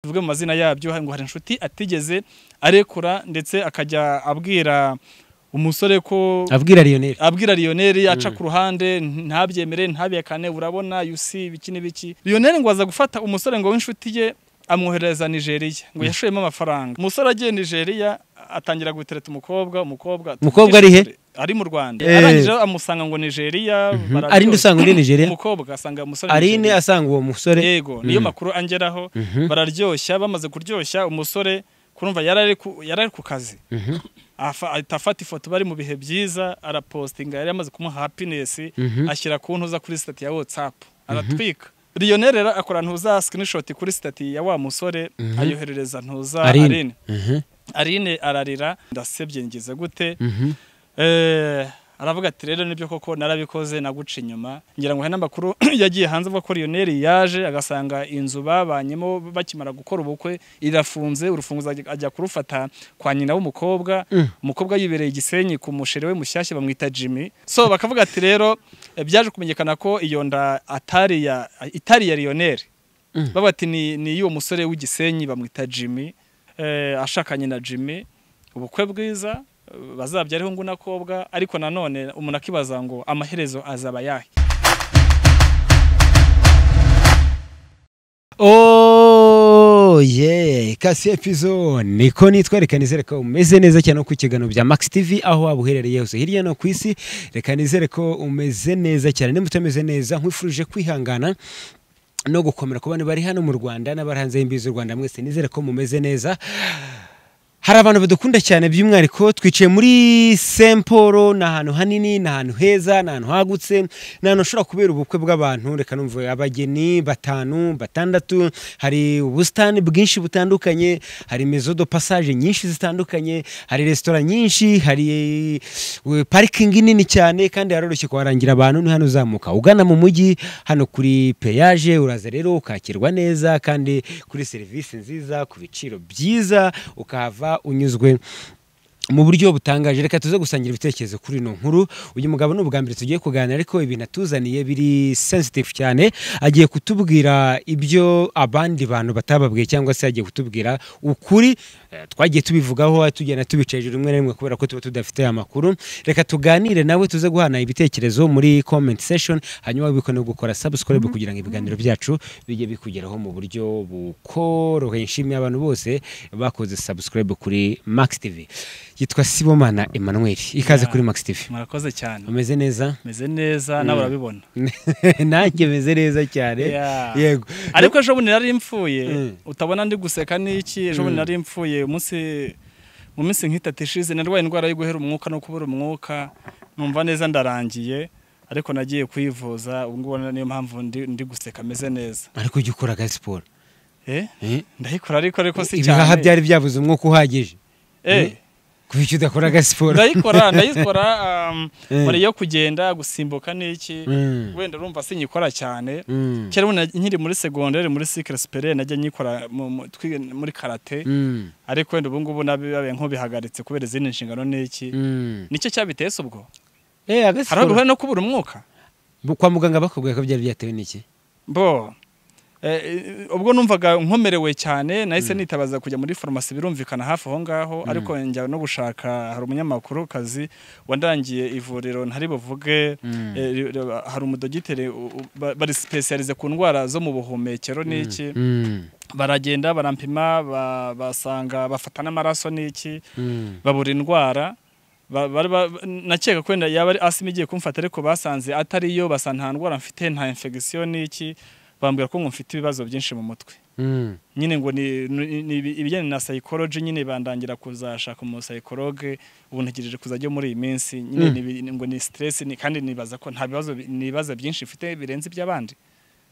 tuvuge mu mazina yabyo ngo hari inshuti atigeze arekura ndetse akajya abwira umusore ko abwira Lionel abwira Lionel aca ku ruhande ntabyemere ntabihakane urabona yusi ibiki n'ibiki Lionel ngo aza gufata umusore ngo w'inshuti ye amwohereza Nigeria ngo yashoyemo amafaranga umusore agiye Nigeria atangira gutereta umukobwa umukobwa aturuka Umukobwa ari he? Nigeria. ari mu Rwanda Eh. arangije amusanga ngo Nigeria barabyo- Arinde usanga undi Nigeria umukobwa asanga umusore Arine Nigeria. asanga uwo musore yego niyo makuru angeraho bararyoshya bamaze kuryoshya umusore kurumva yarari ku yarari ku kazi Afa- ahita afata ifoto bari mu bihe byiza arapostinga yari yamaze kumuha happiness ashyira ku ntuza kuri sitati ya whatsapp aratwika Lionel rero akora ntuza screenshot kuri sitati ya wa musore ayoherereza ntuza Aline. Aline Mhm. Aline ararira ndasebye ngize gute Mhm. Eh, aravuga ati rero nibyo koko narabikoze naguca inyuma ngira ngo hari n'amakuru yagiye hanze avuga ko Lionel yaje agasanga inzu babanyemo bakimara gukora ubukwe irafunze urufunguzo ajya- ajya kurufata kwa nyina w'umukobwa umukobwa yibereye igisenyi ku musheri we mushyashya bamwita Jimmy so bakavuga ati rero eh, byaje kumenyekana ko iyo nda atari ya itari ya Lionel bavuga ati ni ni y'uwo musore w'igisenyi bamwita Jimmy eh, ashakanye na Jimmy ubukwe bwiza eh, bazabyara hungu nakobwa ariko nanone umuntu akibaza ngo amaherezo azaba yahe Oh yeah, kasi episode niko nitwereka nizere ko umeze neza cyane no ku kiganiro bya Max TV aho waba uherereye hose hirya no ku isi reka nizere ko umeze neza cyane niba utameze neza nkwifurije kwihangana no gukomera ku bantu bari hano mu Rwanda n'abari hanze y'imbibi z'u Rwanda mwese nizere ko mumeze neza hari abantu badukunda cyane by'umwihariko twicaye muri semporo ni ahantu hanini ni ahantu heza ni ahantu hagutse ni ahantu hashobora kubera ubukwe bw'abantu reka numva abageni batanu batandatu hari ubusitani bwinshi butandukanye hari mezo do passage nyinshi zitandukanye hari resitora nyinshi hari eh, parikingi nini cyane kandi haroroshye kuharangira abantu ni hano uzamuka ugana mu mujyi hano kuri peyaje uraza rero ukakirwa neza kandi kuri serivisi nziza ku biciro byiza ukahava unyuzwe mu buryo butangaje reka tuze gusangira ibitekerezo kuri ino nkuru uyu mugabo ni ubwa mbere tugiye kuganira ariko ibintu atuzaniye biri sensitive cyane agiye kutubwira ibyo abandi bantu batababwiye cyangwa se agiye kutubwira ukuri Eh, twagiye tubivugaho tugenda tubica hejuru rimwe na rimwe kubera ko tuba tudafite aya makuru reka tuganire nawe tuze guhana ibitekerezo muri comment section hanyuma wabikone gukora subscribe kugira ngo ibiganiro byacu bijye bikugeraho mu buryo bukoroheye nshimiye abantu bose bakoze subscribe kuri Max TV yitwa Sibomana Emmanuel ikaze Yeah. kuri Max TV murakoze cyane umeze neza meze neza nawe urabibona nanjye meze neza cyane Yeah. yego ariko ejo bundi nari mpfuye Mm. utabona ndi guseka n'iki ejo bundi nari mpfuye umunsi mu minsi nk'itatu ishize narwaye indwara yo guhera umwuka no kubura umwuka numva neza ndarangiye ariko nagiye kwivuza ubu ngubu niyo mpamvu ndi, ndi guseka meze neza ariko ujya ukora aga siporo eh? Eh? ndayikora ariko ariko si cyane ibihaha byari byabuze umwuka uhagije eh. kuki udakora aga siporo ndayikora ndayikora um, Eh. mbere yo kugenda gusimbuka n'iki Mm. wenda urumva sinyikora cyane Mm. kera ubundi nkiri muri segonderi muri sikire supere najya nyikora mu- mu- twi- muri karate Mm. ariko wenda ubu ngubu nabibaye nk'ubihagaritse kubera izindi nshingano n'iki Mm. nicyo cyabitese ubwo Eh, aga hari aho siporo. bihura no kubura umwuka Bu- kwa muganga bakubwiye ko byari byatewe n'iki bo eh, ubwo numvaga nkomerewe cyane nahise nitabaza kujya muri farumasi birumvikana hafi aho ngaho ariko njya no gushaka hari umunyamakuru kazi wandangiye ivuriro ntari buvuge eh, ri- ri- hari umudogiteri u- u- ba- bari sipesiyalize ku ndwara zo mu buhumekero n'iki Mm. baragenda barampima ba- basanga bafata n'amaraso n'iki Mm. babura indwara ba- bari ba- nakeka ko wenda yaba ari asima igiye kumfata ariko basanze atari yo basa nta ndwara mfite nta infection n'iki bambwira ko ngo mfite ibibazo byinshi mu mutwe Mm. nyine ngo ni, ni, ni ibi- ibijyanye na psychology nyine bandangira kuzashaka umu psychologue ubu ntegereje kuzajya muri iyi minsi nyine Mm. ni ibi- ni, ngo ni stress ni, kandi nibaza ko nta bibazo bi- nibaza byinshi mfite birenze iby'abandi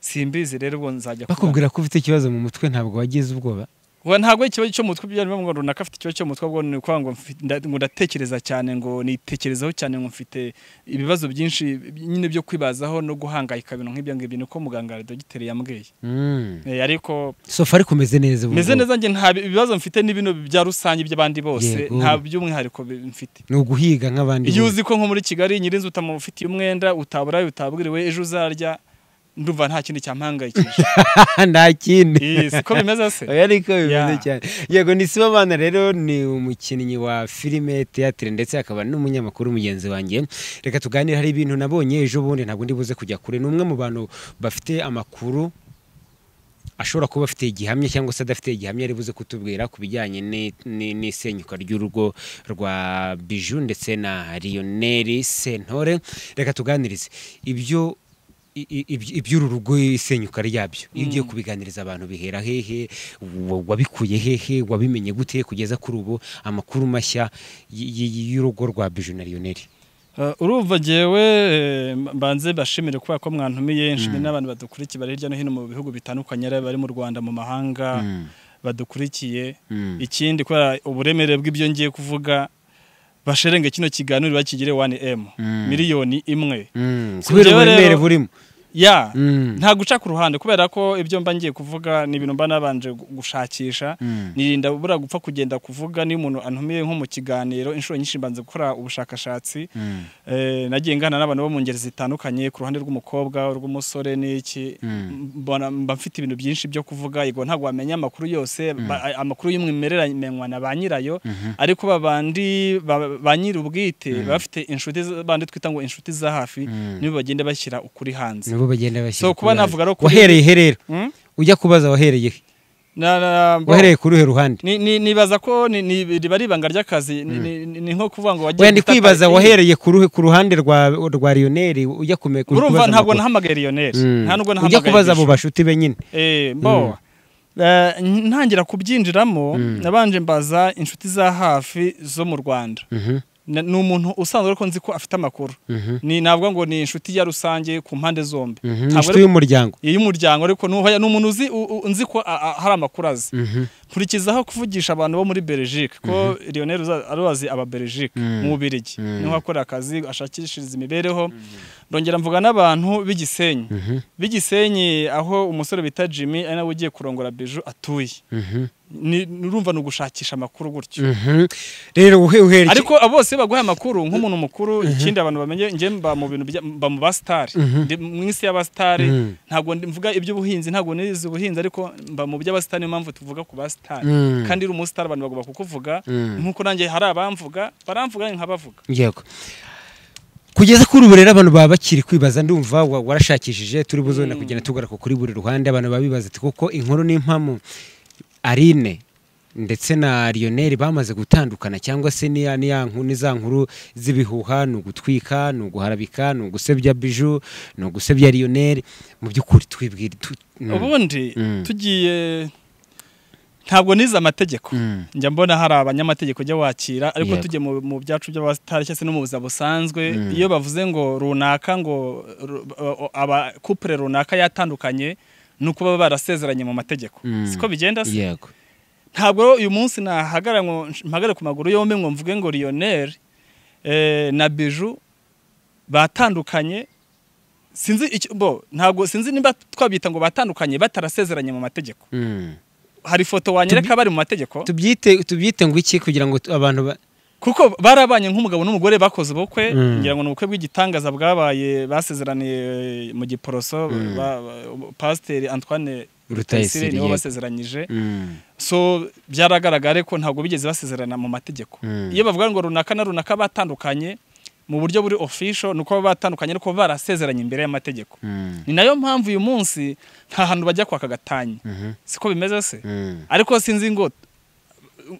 simbizi rero ubwo nzajya kubona. bakubwira ko ufite ikibazo mu mutwe ntabwo wagize ubwoba Wa ntabwo ikibazo cyo mu mutwe byari bivuga ngo runaka afite ikibazo cyo mu mutwe ahubwo ni ukuvuga ngo mfi- nda- ngo ndatekereza cyane ngo nitekerezaho cyane ngo mfite ibibazo byinshi nyine byo kwibazaho no guhangayika ibintu nk'ibyo ngibyo niko muganga dogiteri yambwiye Mm. Eh, ariko sofa ariko umeze neza ubu meze ngubu. neza njye nta bi- ibibazo mfite ni bino bya rusange by'abandi bose Yego. nta by'umwihariko bi- mfite ni uguhiga nk'abandi iyo bose. uzi ko nko muri kigali nyirinzu utamufitiye umwenda utaburaye utabwiriwe ejo uzarya ndumva nta kindi cyampangayikije nta kindi Yes, ko bimeze se oya ariko bimeze Yeah. cyane yego ni sibo abana rero ni umukinnyi wa filime teatire ndetse akaba n'umunyamakuru mugenzi wanjye reka tuganire hari ibintu nabonye ejo bundi ntabwo ndi buze kujya kure ni umwe mu bantu bafite amakuru ashobora kuba afite igihamya cyangwa se adafite igihamya ari buze kutubwira ku bijyanye ni- ni- n'isenyuka ry'urugo rwa biju ndetse na riyoneri sentore reka tuganirize ibyo i- i- iby- iby'uru rugo isenyuka ryabyo iyo ugiye kubiganiriza abantu bihera hehe wa- wabikuye hehe wabimenye gute kugeza kuri ubu amakuru mashya y- y- y'urugo rwa biju na riyoneri Uh, urumva jewe eh, mbanze bashimire kubera ko mwantumiye nshimire n'abantu badukurikiye bari hirya no hino mu bihugu bitandukanye ari abari mu Rwanda mu mahanga badukurikiye Mm. ikindi kubera uburemere bw'ibyo ngiye kuvuga basherenge kino kiganiro bakigire 1M Mm. miliyoni imwe Kuri Mm, kubera jewe uburemere rero- burimo ya Mm. nta guca ku ruhande kubera ko ibyo mba ngiye kuvuga ni ibintu mba nabanje gu- gushakisha Mm. nirinda bura gupfa kugenda kuvuga niyo umuntu antumiye nko mu kiganiro inshuro nyinshi mbanze gukora ubushakashatsi Mm. Eh, nagiye ngana n'abantu bo mu ngeri zitandukanye ku ruhande rw'umukobwa rw'umusore n'iki Mm. mbona mba mfite ibintu byinshi byo kuvuga yego ntabwo wamenya amakuru yose ba- a- amakuru y'umwimerere amenywa na ba nyirayo ariko babandi ba- ba nyir'ubwite baba bafite inshuti z- bandi twita ngo inshuti za hafi Mm. nibo bagenda bashyira ukuri hanze nibo bagenda bashyira So, kuba kuri navuga hanze. no kuri- wahereye he rero Mm? ujya kubaza wahereye he Na- na- bo- wahereye kuri uhe ruhande ni- ni- nibaza ko ni- ni- riba ari ibanga ry'akazi ni- ni- ni- ni nko kuvuga ngo wagiye wenda ndi gutaka- kwibaza wahereye ku ruhe- ku ruhande rwa rwa riyoneri ujya kumenya kuri urumva kubaza ntabwo amakuru. nahamagaye riyoneri Mm. nta nubwo ujya nahamagaye kubaza abo Bishop. bashuti be nyine Eh, mbo Eh, ntangira kubyinjiramo nabanje mbaza inshuti za hafi zo mu rwanda Mhm, Na- ni umuntu usanzwe ariko nzi ko afite amakuru mhm, ni navuga ngo ni inshuti ya rusange ku mpande zombi mhm. Ntabwo inshuti ari- y'umuryango iy'umuryango ariko nuhoya ni umuntu uzi u- u- nzi ko a- a- hari amakuru azi Mhm, nkurikizaho kuvugisha abantu bo muri Belgique ko Lionel uza- arubazi aba Belgique Mhm. mu Bubiligi Mhm. niho akora akazi ashakishiriza imibereho ndongera mvuga n'abantu b'igisenyi mhm, b'igisenyi aho umusore bita Jimmy ari nawe ugiye kurongora Bijou atuye mhm, Ni- nurumva ni ugushakisha amakuru gutyo mhm. rero uhe uhere iki- ariko abo bose baguha amakuru nk'umuntu mukuru ikindi abantu bamenye njye mba mu bintu bya- mba mu basitari Mhm. mu isi y'abasitari Mhm. ntabwo ndi- mvuga iby'ubuhinzi ntabwo nize ubuhinzi ariko mba mu by'abasitari niyo mpamvu tuvuga ku basitari Mhm. kandi uri umusitari abantu bagomba kukuvuga Mhm. nk'uko nanjye hari abamvuga baramvuga nkabavuga yego kugeza kuri ubu rero abantu baba bakiri kwibaza ndumva wa- warashakishije turi buzone kugenda tugaruka kuri buri ruhande abantu baba bibaza ati kuko inkuru n'impamu arine ndetse na riyoneri bamaze gutandukana cyangwa se niya niya nkuru za nkuru z'ibihuha ni ugutwika ni uguharabika ni ugusebya biju ni ugusebya riyoneri mu by'ukuri twibwira tu- mm, ubundi Mhm. tugiye ntabwo nize amategeko mm, njya mbona hari abanyamategeko ujya wakira ariko Yego. tujye mu mu byacu by'abasitari cyangwa se no mu buzima busanzwe Mm. iyo bavuze ngo runaka ngo ru- o- o- aba kupure runaka yatandukanye ni uko baba barasezeranye mu mategeko Mm. siko bigenda se yego ntabwo uyu munsi nahagara ngo nsh- mpagare ku maguru yombi ngo mvuge ngo Lionel eh, na Biju batandukanye sinzi icyo bo ntabwo sinzi niba twabyita ngo batandukanye batarasezeranye mu mategeko mm. hari ifoto wanyereka bari mu mategeko tubyite tubyite ngo iki kugira ngo tu- abantu ba- kuko barabanye nk'umugabo n'umugore bakoze ubukwe Mm. ngira ngo ni ubukwe bw'igitangaza bwabaye basezeraniye mu giporoso Mm. ba- ba- pasiteri antoine Rutayisire, rutayisire nibo yego. basezeranyije Mm, so byaragaragara ko ntabwo bigeze basezerana mu mategeko Mm. iyo bavuga ngo runaka na runaka batandukanye mu buryo buri official ni uko baba batandukanye ariko barasezeranye imbere y'amategeko mm, ni nayo mpamvu uyu munsi nta hantu bajya kwaka gatanya mhm, siko bimeze se mm. ariko sinzi ngo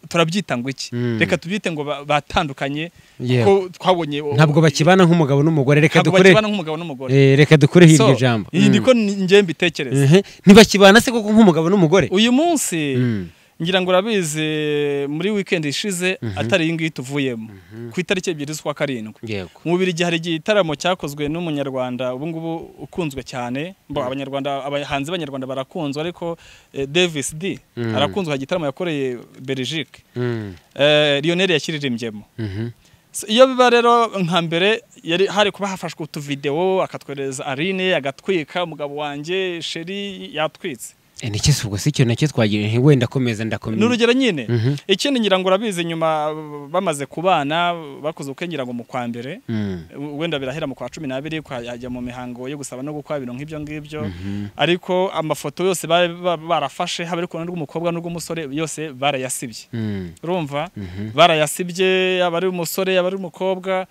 turabyita ngo iki Mm. reka tubyite ngo ba- batandukanye Yewe. ko twabonye o- ntabwo bakibana nk'umugabo n'umugore reka ntabwo dukore bakibana nk'umugabo n'umugore eh, reka dukore So, hirya ijambo iyi Mm. niko ni- njye mbitekereza Mhm. ntibakibana se koko nk'umugabo n'umugore uyu munsi Mm. ngira ngo urabizi muri weekend ishize atari iyi ngiyi tuvuyemo ku itariki ebyiri z'ukwa karindwi yego mu bubiri hari igitaramo cyakozwe n'umunyarwanda ubu ngubu ukunzwe cyane bo abanyarwanda abahanzi b'abanyarwanda barakunzwe ariko eh, Davis D Mm. arakunzwe hari igitaramo yakoreye Belgique Mm. eh, Lionel yakiririmbyemo Mhm. So, iyo biba rero nka mbere yari hari kuba hafashwe utuvidewo akatwereza Aline agatwika umugabo wanjye sheri yatwitse niki si ubwo si cyo nacyo twagira nti wenda komeza ndakomeza ni urugero nyine Mhm. ikindi ngira ngo urabizi nyuma bamaze kubana bakoze ubukwe ngira ngo mu kwa mbere Mm. wenda birahera mu kwa cumi n'abiri kwajya mu mihango yo gusaba no gukwa ibintu nk'ibyo ngibyo Mhm. ariko amafoto yose bari ba- barafashe haba ari kubona rw'umukobwa n'urw'umusore yose barayasibye Mm. urumva Mhm. barayasibye yaba ari umusore yaba ari umukobwa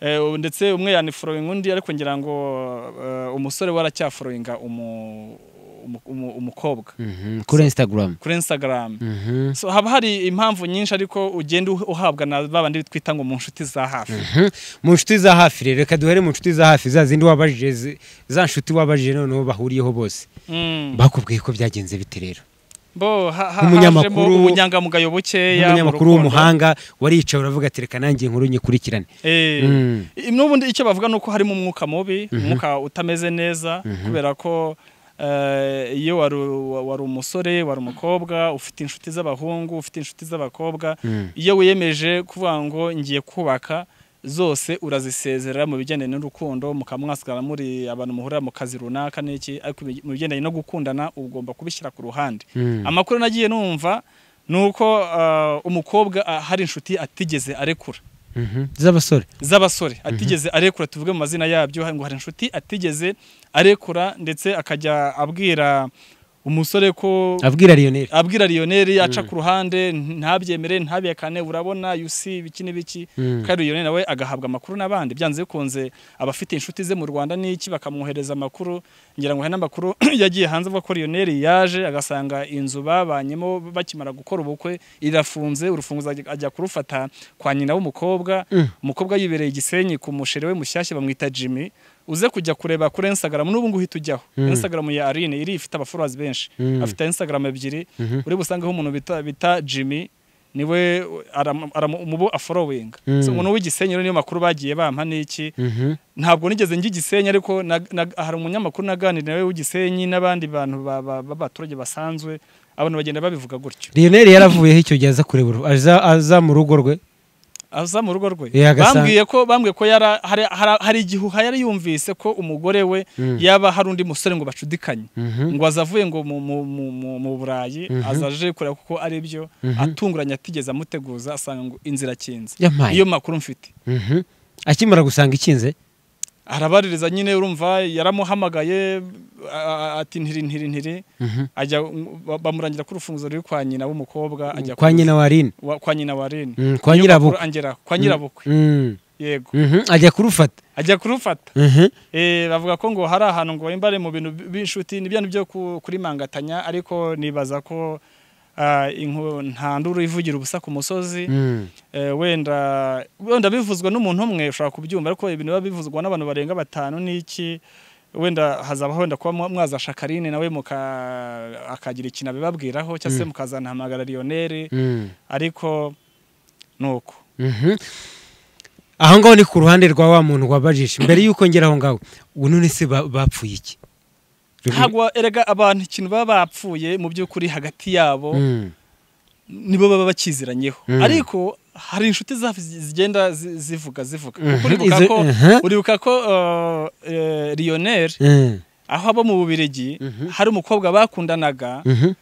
eh, ndetse umwe yaniforowinga undi ariko ngira ngo eh, umusore we aracyaforoyinga umu- umu- umu- umukobwa Mhm. kuri instagram kuri instagram Mhm. so haba hari impamvu nyinshi ariko ugenda uh- uhabwa na babandi twita ngo mu nshuti za hafi Mhm. mu nshuti za hafi rero reka duhere mu nshuti za hafi za zindi wabajije zi- za nshuti wabajije noneho bahuriyeho bose Mm. bakubwiye ko byagenze bite rero bo ha- ha- hajemo Nk'umunyamakuru- ubunyangamugayo bukeya mu umunyamakuru rukundo. w'umuhanga waricaye uravuga ati reka nanjye inkuru nyikurikirane Eh, Mm. i- n'ubundi icyo bavuga ni uko harimo umwuka mubi umwuka utameze neza kubera ko eh, iyo wari wa- wari umusore wari umukobwa ufite inshuti z'abahungu ufite inshuti z'abakobwa Mm. iyo wiyemeje kuvuga ngo ngiye kubaka zose urazisezerera mu bigendanye n'urukundo mukaba mwasigara muri abantu muhurira mu kazi runaka n'iki ariko ibi- mu bigendanye no gukundana ugomba kubishyira ku ruhande Mm. amakuru nagiye numva ni uko eh, umukobwa ah, hari inshuti atigeze arekura Mhm. z'abasore z'abasore atigeze arekura tuvuge mu mazina yabyo ngo hari inshuti atigeze arekura ndetse akajya abwira umusore ko abwira lionel abwira Lionel aca ku ruhande ntabyemere ntabihakane urabona yusi biki n'ibiki Mm. kandi Lionel nawe agahabwa amakuru n'abandi byanze bikunze abafite inshuti ze mu Rwanda n'iki bakamwohereza amakuru ngira ngo hari n'amakuru yagiye hanze avuga ko Lionel yaje agasanga inzu babanyemo bakimara gukora ubukwe irafunze urufunguzo ajya- ajya kurufata kwa nyina w'umukobwa Mm. umukobwa yibereye igisenyi ku musheri we mushyashya bamwita Jimmy uze kujya kureba kuri Instagram n'ubu ngubu uhita ujyaho Mm. Instagram ya Aline iri ifite abafollowers benshi Mm. afite Instagram ebyiri Mhm. uri busangeho umuntu bita, bita Jimmy niwe aram- aram- umubo aforowinga Mm. so umuntu w'igisenyi rero niyo makuru bagiye bampa n'iki Mhm. ntabwo nigeze njya igisenyi ariko na, na, hari umunyamakuru naganira nawe w'igisenyi n'abandi bantu ba- ba- b'abaturage basanzwe abantu bagenda babivuga gutyo lionel yaravuyeho icyo gihe aza kureba uru- aza aza mu rugo rwe aza mu rugo rwe Yeah, agasa- bambwiye ko bambwiye ko yara hari, hari, hari igihuha yari yumvise ko umugore we Mm. yaba hari undi musore ngo bacudikanye Mhm. ngo azavuye ngo mu, mu, mu, mu, mu burayi Mhm. aza aje kureba kuko ari byo Mhm. atunguranye atigeze amuteguza asanga ngo inzira akinze yamaye iyo makuru mfite Mhm. akimara gusanga ikinze arabaririza nyine urumva yaramuhamagaye a- a- ati ntiri ntiri ntiri Mhm. ajya ba- bamurangira ku rufunguzo ruri kwa nyina w'umukobwa ajya kwa ku- nyina wa Aline. wa- kwa nyina wa Aline Mm, kwa Iyo nyirabukwe. makuru angeraho, kwa nyirabukwe Mm. yego Mhm. ajya kurufata ajya kurufata Mhm. Eh, bavuga ko ngo hari ahantu ngo imbare mu bintu b'inshuti ni byantu byo ku- kurimangatanya ariko nibaza ko ah, inku- nta nduru ivugira ubusa ku musozi Mm. Eh, wenda wenda bivuzwa n'umuntu umwe ushobora kubyumva ariko ibintu biba bivuzwa n'abantu barenga batanu n'iki wenda hazaba wenda kuba mwa- mwaza shakarine nawe muka- akagira ikintu abibabwiraho cyangwa se mukazanahamagara Lionel Mm. ariko nuko Mhm. aho ngaho ni ku ruhande rwa wa muntu wabajije mbere y'uko ngera aho ngaho ubu none se ba- bapfuye iki ntabwo erega abantu ikintu baba bapfuye mu by'ukuri hagati yabo Mm. nibo baba bakiziranyeho Mm. ariko hari inshuti zafi zigenda zi- zivuga zivuga Mhm, kuko uribuka izo- ko mhm. uribuka ko uh, eh, Lionel Mm. aho aba mu Bubiligi hari umukobwa bakundanaga Mhm.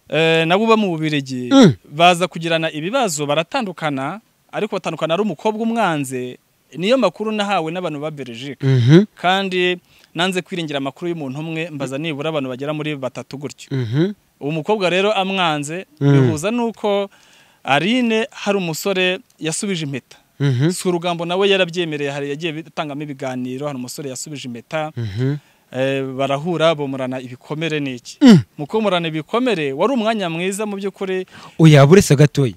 eh, nabo uba mu Bubiligi Mm. baza kugirana ibibazo baratandukana ariko batandukana ari umukobwa umwanze niyo makuru nahawe n'abantu ba Belgique Mhm. kandi nanze kwiringira amakuru y'umuntu umwe mbaza nibura abantu bagera muri batatu gutyo Mhm. uwo mukobwa rero amwanze Mm. bihuza nuko Aline hari umusore yasubije impeta Mhm. si urugambo nawe yarabyemereye hari yagiye bitangamo ibiganiro hari umusore yasubije impeta Mhm. eh, barahura bomorana ibikomere n'iki mu komorana ibikomere wari umwanya mwiza mu by'ukuri oya buretse gatoya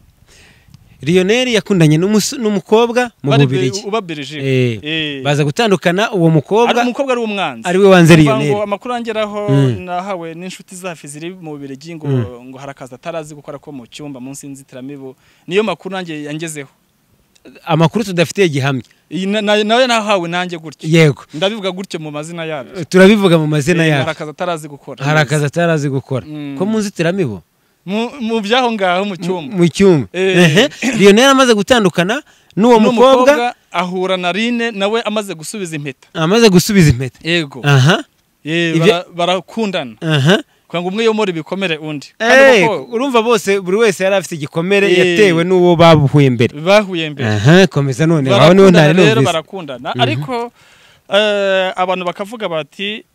lionel yakundanye n'umus- n'umukobwa mu bari bubirigi uba Belgique. Eh, Eh. baza gutandukana uwo ari mukobwa umukobwa ari umwanzi ari we wanze Kuva Lionel. ngo amakuru angeraho Mm. nahawe n'inshuti zafi ziri mu Bubiligi ngo ngo hari akazi atarazi gukora ko mu cyumba munsi y'inzitiramibu niyo makuru nanjye yangezeho amakuru tudafitiye gihamya Iyi na- na- nawe nahawe nanjye gutyo yego ndabivuga gutyo mu mazina yabyo turabivuga mu mazina Eh, hari yacu akazi atarazi gukora hari akazi atarazi gukora Mm. ko mu nzitiramibu mu mu by'aho ngaho mu cyumba mu cyumba Eh. Ehe. lionel amaze gutandukana n'uwo mukobwa n'umukobwa ahura na Rine nawe amaze gusubiza impeta amaze gusubiza impeta yego aha Eh, Ibyo- bara- barakundana aha kugira ngo umwe yomore ibikomere undi Eh, kandi kuko urumva bose buri wese yari afite igikomere Eh. yatewe n'uwo bahuye mbere bahuye mbere aha komeza none aho niho barakundana ntari rero numvise barakundana ariko eh, abantu bakavuga bati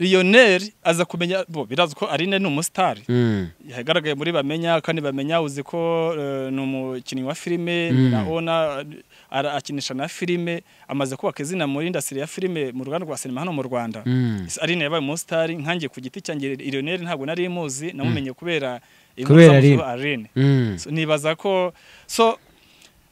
Lionel aza kumenya bo birazwi ko Aline ni umusitari Mm, yagaragaye muri bamenya kandi bamenya uzi ko eh, ni umukinnyi wa filime Mm. na ona ara- akinisha na filime amaze kubaka izina muri indasitiri ya filime mu ruganda rwa sinema hano mu Rwanda mm. Aline yabaye umusitari nkanjye ku giti cyanjye Lionel ntabwo nari muzi namumenye kubera inkuru Kubera zamuzi Aline. ba Aline Mm. So, nibaza ko so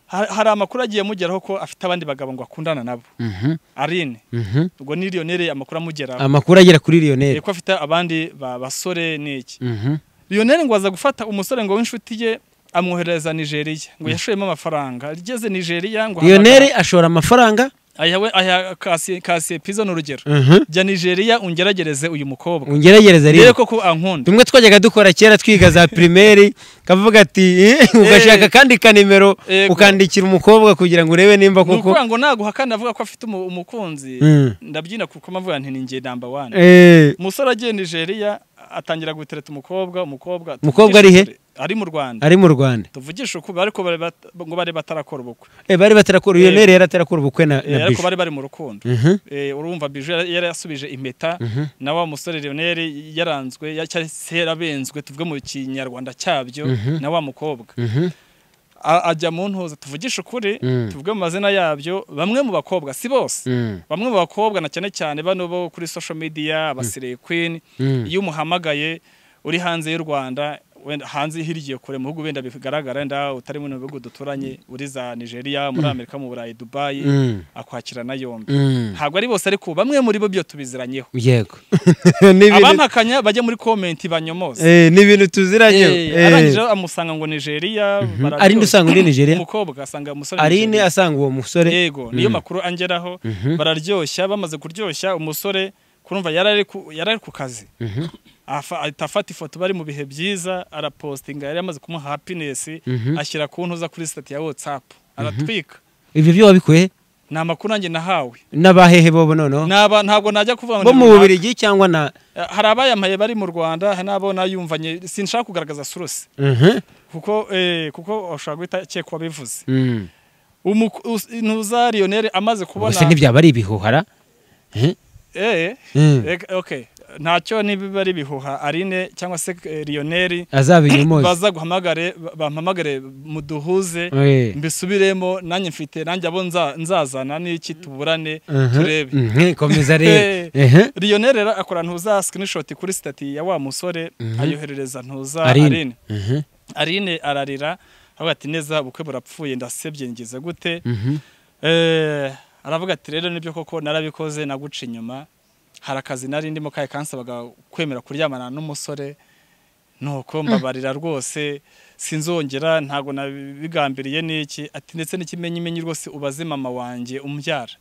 ha- hari amakuru agiye amugeraho ko afite abandi bagabo ngo akundana nabo Mhm, Aline mhm. ubwo ni Lionel amakuru amugeraho amakuru agera kuri Eh, lionel ko afite abandi ba- basore n'iki Mhm. Lionel ngo aza gufata umusore ngo w'inshuti ye amwohereza Nigeria ngo yashoyemo amafaranga ageze Nigeria ngo lionel ashora amafaranga ayawe aya kasi kasi pizo ni urugero Mhm. jya Nigeria ungeragereze uyu mukobwa ungeragereza rero rero koko ankunda tumwe twajyaga dukora kera twiga za primaire kavuga ati "Eh, ugashaka akandi kanimero Yego. ukandikira umukobwa kugira ngo urebe nimba ni koko ukuvuga ngo naguha kandi avuga ko afite umu- umukunzi Mm. ndabyina kuko mpavuga nti ni njye namba wani Eh, umusore agiye Nigeria atangira gutereta umukobwa umukobwa Umukobwa ari he? ari mu Rwanda ari mu rwanda tuvugishe ukuri ariko bari bat- ngo bari batarakora ubukwe Eh, bari batarakora Eh. lionel yari atarakora ubukwe na Eh, na ariko bisho bari bari mu rukundo Mhm. Eh, urumva biju yari yari yasubije impeta na wa musore Lionel yaranzwe ya- cyari se yarabenzwe tuvuge mu kinyarwanda cyabyo na wa mukobwa Mhm. A- ajya mu ntuza tuvugishe ukuri Mm. tuvuge mu mazina yabyo bamwe mu bakobwa si bose Mm. bamwe mu bakobwa na cyane cyane bano bo kuri social media abasireye queen Mm. iyo umuhamagaye uri hanze y'u Rwanda wenda hanze hirya kure mu bihugu wenda bigaragara nda utari mu bihugu duturanye uri za Nigeria muri Amerika mu Burayi Dubai Mm. akwakirana yombi Mm. ntabwo ari bose ariko bamwe muri bo byo tubiziranyeho yego Ni ibintu- abampakanya bajya muri komenti banyomoze Eh, ni ibintu tuziranyeho Eh, arangije amusanga ngo nigeria bararyoha. arinde usanga uri nigeria umukobwa asanga umusore arine Nigeria. asanga uwo musore yego niyo makuru angeraho bararyoshya bamaze kuryoshya umusore kurumva yari ari ku- yari ari ku kazi Mhm. Afa- ahita afata ifoto bari mu bihe byiza arapostinga yari yamaze kumuha happiness Mhm. ashyira ku ntuza kuri sitati ya whatsapp aratwika ibyo byo wabikuye he? ni amakuru nanjye nahawe n'abahehe bobo noneho Naba- ntabwo najya kuvuga ngo bo ni mu runaka. bubirigi cyangwa na hari abayamaye bari mu rwanda hari n'abo nayumvanye sinshaka kugaragaza suruse Mhm. kuko eh, kuko ushobora guhita cyeka wabivuze Mm. Umuku- us- ntuza lionel amaze kubona ubuse ntibyaba ari ibihuhara Eh? Eh, Mm. eh, okay ntacyo niba ari bihuha arine cyangwa se eh, lionel azabinyumoze baza guhamagare ba- bampamagare muduhuze Eh. mbisubiremo nanjye mfite nanjye abo nza- nzazana n'iki tuburane Mhm. turebe Mhm, komeza rero Mhm. lionel rero akora ntuza screenshot kuri stati ya wa musore ayoherereza ntuza Aline. arine Mhm. Aline ararira aravuga ati neza ubukwe burapfuye ndasebye ngize gute Mhm. Eh, aravuga ati rero nibyo koko narabikoze naguca inyuma hari akazi nari ndimo kahe kansabaga kwemera kuryamana n'umusore nuko mbabarira rwose sinzongera ntabwo nabigambiriye n'iki ati ndetse n'ikimenyimenyi rwose ubaze mama wanjye umbyara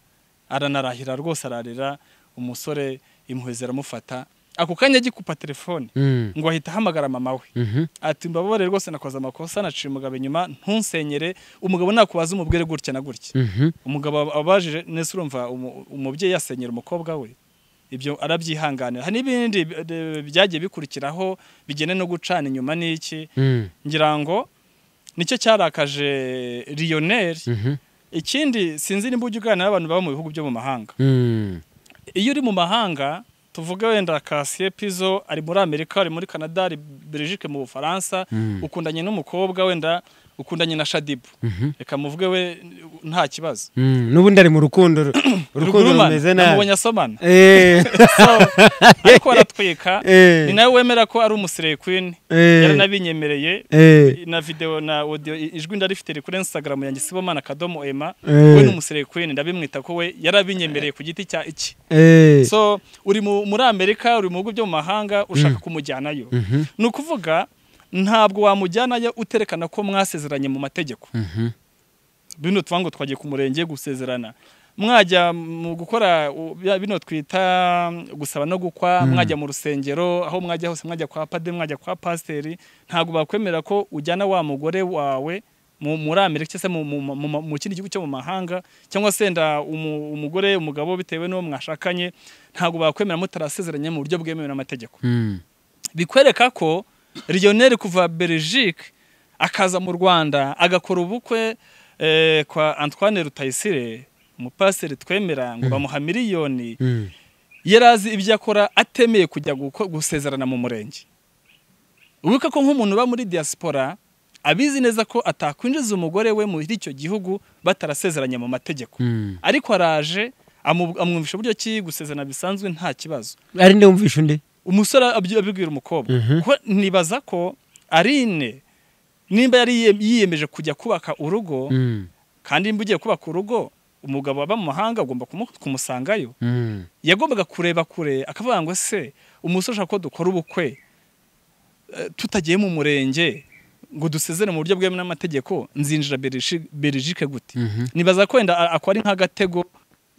aranarahira rwose ararira umusore impuhwe ziramufata ako kanya agikupa telefone Mm. ngo ahita ahamagara mama we Mhm. ati mbabare rwose nakoze amakosa naciye umugabo inyuma ntunsenyere umugabo nakubaza umubwire gutya na gutya Mhm. umugabo abajije nese urumva umu- umubyeyi yasenyera umukobwa we ibyo arabyihanganira hari n'ibindi eh, byagiye bikurikiraho bijyene no gucana inyuma n'iki Mm. ngira ngo nicyo cyarakaje Lionel Mhm. ikindi sinzi nimba ujya uganira n'abantu baba mu bihugu byo mu mahanga Mm. iyo uri mu mahanga tuvuge wenda Cassier Pizo ari muri Amerika ari muri Canada ari Belgique mu Bufaransa Mm. ukundanye n'umukobwa wenda ukundanye na Shadibu Mhm. reka muvuge we nta kibazo Mm. n'ubundi ari mu rukundo ru- urukundo Rugurumana, rumeze namubonye nabi asomana Eh. So, ariko baratwika Eh. ni nawe wemera ko ari umusireye queen Eh. yaranabinyemereye Eh. na video na audio i- ijwi ndarifite riri kuri instagram yanjye sibomana kadomo ema Eh. we ni umusireye queen ndabimwita ko we yarabinyemereye ku giti cya iki Eh. so uri mu- muri amerika uri mu bihugu byo mu mahanga ushaka kumujyanayo Mhm. ni ukuvuga ntabwo wamujyanayo uterekana ko mwasezeranye mu mategeko Mhm. bino tuvuga ngo twagiye ku murenge gusezerana mwajya mu gukora u- bya- bino twita mm, gusaba no gukwa mwajya mu rusengero aho mwajya hose mwajya kwa padiri mwajya kwa pasiteri ntabwo bakwemera ko ujyana wa mugore wawe mu- muri amerika cyangwa se mu- mu- mu- mu- mu kindi gihugu cyo mu mahanga cyangwa se wenda umu- umugore umugabo bitewe n'uwo mwashakanye ntabwo bakwemera mutarasezeranye mu buryo bwemewe n'amategeko Mm. bikwereka ko Lionel kuva Belgique akaza mu Rwanda agakora ubukwe eh, kwa Antoine Rutayisire umupaseri twemera ngo bamuha miliyoni Mm. yari azi ibyo akora atemeye kujya guko- gusezerana mu murenge wibuka ko nk'umuntu uba muri diaspora abizi neza ko atakwinjiza umugore we muri icyo gihugu batarasezeranye mu mategeko Mm. ariko araje amu- amwumvisha uburyo ki gusezerana bisanzwe nta kibazo ari nde wumvisha undi umusore abyi- abibwira umukobwa Mhm. Kuko nibaza ko arine nimba yari yiye- yiyemeje kujya kubaka urugo Mm. kandi nimba ugiye kubaka urugo umugabo waba mu mahanga agomba kumu- kumusangayo Mm. yagombaga kureba kure akavuga ngo se umusore ushaka ko dukora ubukwe eh, tutagiye mu murenge ngo dusezere mu buryo bwemewe n'amategeko nzinjira Belishi- Belgique gute Mhm. nibaza ko wenda a- ako ari nk'agatego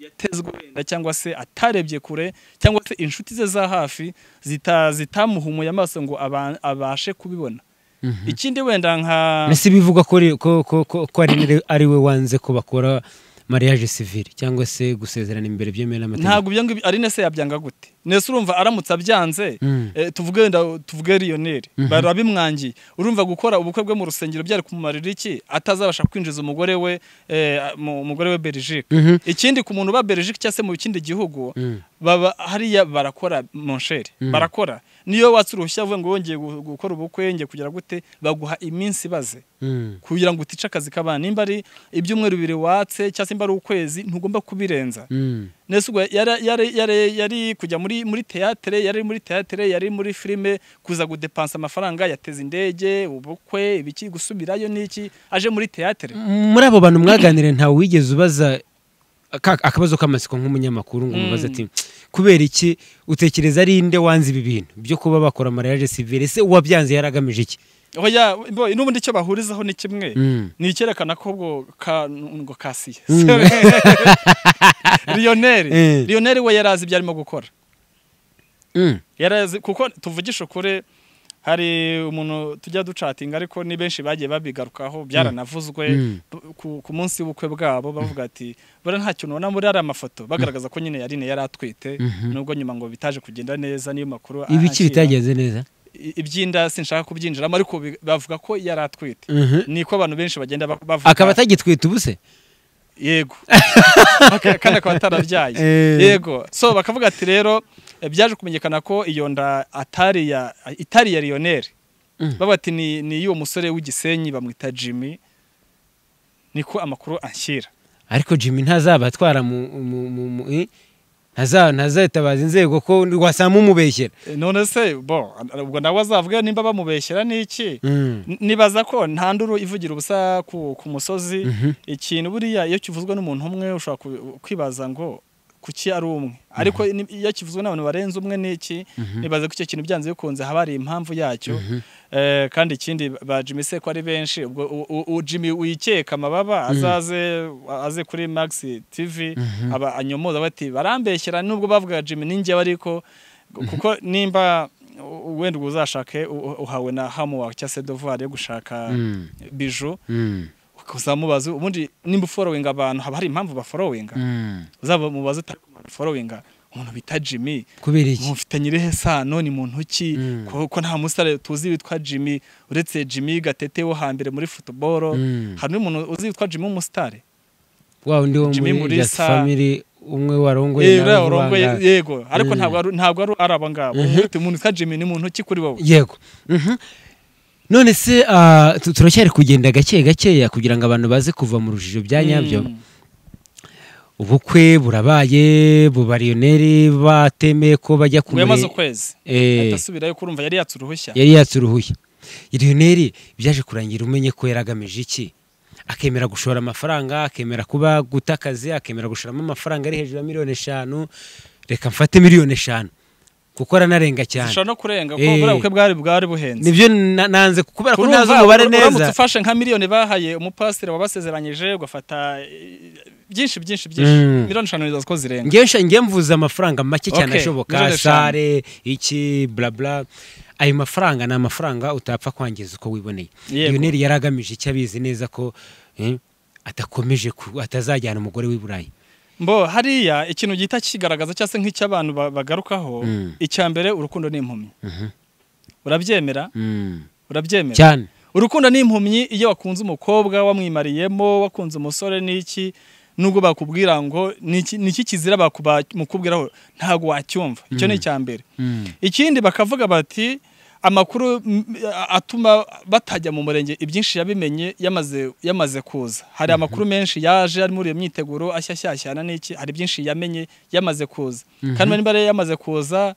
yatezwe wenda cyangwa se atarebye kure cyangwa se inshuti ze za hafi zita- zitamuhumuye amaso ngo aba- abashe kubibona Mhm. ikindi wenda nka Mbese bivugwa ko ari- ko ko ko ko ari nde- ari we wanze ko bakora mariage civile cyangwa se gusezerana imbere byemewe n'amategeko ntabwo ibyo ngibyo ari nese yabyanga gute nese urumva aramutse abyanze Mm. eh, tuvuge wenda tuvuge Lionel barabimwangiye urumva gukora ubukwe bwe mu rusengero byari kumumarira iki atazabasha kwinjiza umugore we eh, mu- umugore we Belgique Mhm. ikindi ku muntu uba Belgique cyangwa se mu kindi gihugu Mm. baba hariya barakora monsheri barakora niyo watse uruhushya avuga ngo wongeye gu- gukora ubukwe ngiye kugira gute baguha iminsi ibaze Mm. kugira ngo utice akazi k'abana nimba ari ibyumweru bibiri watse cyangwa se nimba ari ukwezi ntugomba kubirenza Mm. nese ubwo yari, yari, yari, yari kujya muri muri teatere yari muri teatere yari muri filime kuza gudepansa amafaranga yateze indege ubukwe ibiki gusubirayo n'iki aje muri teatere muri abo bantu mwaganire ntawe wigeze ubaza aka- akabazo k'amatsiko nk'umunyamakuru ngo umubaze Mm. ati kubera iki utekereza ari nde wanze ibi bintu byo kuba bakora mariage civile se uwabyanze yari agamije iki oya bo n'ubundi icyo bahurizaho ni kimwe Mm. ni icyerekana ko ubwo ka ngo kasiye Mm. Lionel Eh. Lionel we yari azi ibyo arimo gukora Mm. yari azi kuko tuvugisha ukuri hari umuntu tujya ducatinga ariko ni benshi bagiye babigarukaho byaranavuzwe Mm. p- ku, ku munsi w'ubukwe bwabo bavuga ati buriya nta kintu ubona muri ari amafoto bagaragaza ko nyine yarine yari atwite Mhm. nubwo nyuma ngo bitaje kugenda neza niyo makuru ibiki ahakira. bitagenze neza I- iby'inda sinshaka kubyinjiramo ariko bi- bavuga ko yari atwite Mhm. niko abantu benshi bagenda ba- bavuga akaba atagitwita ubuse yego Aka- kandi akaba atarabyaye Eh. yego so bakavuga ati rero eh, byaje kumenyekana ko iyo nda atari iya itari iya Lionel Mm. bavuga ati ni ni y'uwo musore w'igisenyi bamwita Jimmy niko amakuru anshyira ariko jimmy ntazaba atwara mu mu- mu- mu- eh? Ntaza- ntazatabaza inzego ko wasanga umubeshyera Eh, none se bo ubwo nawe azavuga nimba bamubeshyera n'iki Mm. N- nibaza ko nta nduru ivugira ubusa ku, ku musozi Mhm. ikintu buriya iyo kivuzwe n'umuntu umwe ushobora ku- kwibaza ngo kuki ari umwe ariko ni- iyo kivuzwe n'abantu barenze umwe n'iki nibaza ko icyo kintu byanze bikunze haba hari impamvu yacyo Eh, kandi ikindi ba Jimmy se ko ari benshi ubwo u- u- u- Jimmy wikeka amababa azaze aze kuri Max TV aba anyomoza bati barambeshyera nubwo bavuga Jimmy ninjye ariko kuko nimba u- wenda ubwo uzashake u- uhawe na Hamwa cyangwa se Dovoir yo gushaka Mm. bijou Mm. uzamubaza ubundi nimba uforowinga abantu haba hari impamvu baforowinga Mm. uzabamubaza utari forowinga umuntu bita Jimmy kubera iki mufitanye irihe sano ni muntu ki Mm. ko ko nta musare tuzi witwa Jimmy uretse Jimmy Gatete wo hambere muri football Mm. hari n'umuntu uzi witwa Jimmy umusitari wa undi wo Jimmy muri Just Mulisa. Family umwe warongoye Eh, nawe uriya warongoye wanga- yego ariko Mm. ntabwo ari- ntabwo ari ari abangabo umuntu witwa- umuntu witwa Jimmy ni muntu ki kuri wowe yego Mhm. none se ah, tu- turacyari kugenda gake gakeya kugira ngo abantu baze kuva mu rujijo bya nyabyo Mm. ubukwe burabaye bubariyoneri batemeye ko bajya ngo yamaze kumure ukwezi Eh. atasubirayo kurumva yari yatse uruhushya yari yatse uruhushya iriyoneri byaje kurangira umenye ko yari agamije iki akemera gushora amafaranga akemera kuba guta akazi akemera gushoramo amafaranga ari hejuru ya miliyoni eshanu reka mfate miliyoni eshanu kuko aranarenga cyane zishobora no kurenga ko Eh. buriya bukwe bwari bwari buhenze nibyo na- nanze kubera ko ntazi Urumva, umubare ura- uramutse neza ufashe nka miliyoni bahaye umupasiteri wabasezeranyije ugafata eh, byinshi byinshi byinshi Mm. miliyoni eshanu nizo ko zirenga ngewe nsha- ngewe mvuze amafaranga make cyane Okay, ashoboka miliyoni eshanu. sare iki blabla ayo mafaranga ni amafaranga utapfa kwangiza uko wiboneye Yego. yoneri yari agamije icyo abizi neza ko eh, atakomeje ku- atazajyana umugore w'i burayi mbo hariya ikintu gihita kigaragaza cyangwa se nk'icyo abantu ba- bagarukaho Mm. icya mbere urukundo n'impumyi urabyemera Mm. urabyemera cyane urukundo ni impumyi iyo wakunze umukobwa wamwimariyemo wakunze umusore n'iki nubwo bakubwira ngo "Niki- niki kizira bakumukubwiraho ntabwo wacyumva icyo ni icya mbere Mm. ikindi bakavuga bati amakuru mm, a- atuma batajya mu murenge ibyinshi yabimenye yamaze yamaze kuza hari amakuru menshi yaje ari muri iyo myiteguro ashyashyashyana n'iki hari byinshi yamenye yamaze kuza kandi niba rero yamaze kuza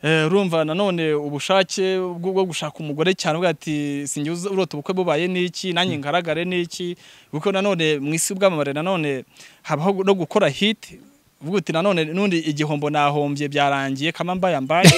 eh, urumva nanone ubushake bwo bwo gushaka umugore cyane uvuga ati sinjye uza- urota ubukwe bubaye n'iki nanjye ngaragare n'iki kuko nanone mu isi ubwamamare nanone habaho no gukora hit uvuga uti nanone nundi igihombo nahombye byarangiye kama mbaya mbaye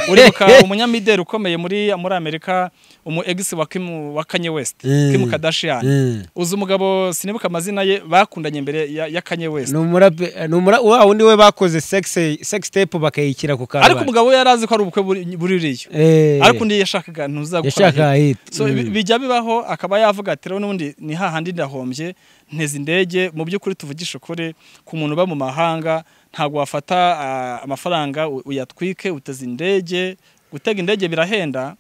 uribuka umunyamideli ukomeye muri muri amerika umu egisi wa Kim- wa kanye west Mm. Kim Kardashian Mm. uzi umugabo sinibuka amazina ye bakundanye imbere ya, ya kanye west ni umurape ni umura wa wundi we bakoze sex sex tape bakayikira ku karubanda ariko umugabo we yari azi ko ari ubukwe buri- buririyo eh ariko undi yashakaga ntuzagukora yashaka hit so Mm. bi- bijya bibaho akaba yavuga ati rero n'ubundi ni hahandi ndahombye nteze indege mu by'ukuri tuvugishe ukuri ku muntu uba mu mahanga ntabwo wafata ah, amafaranga u- uyatwike uteze indege gutega indege birahenda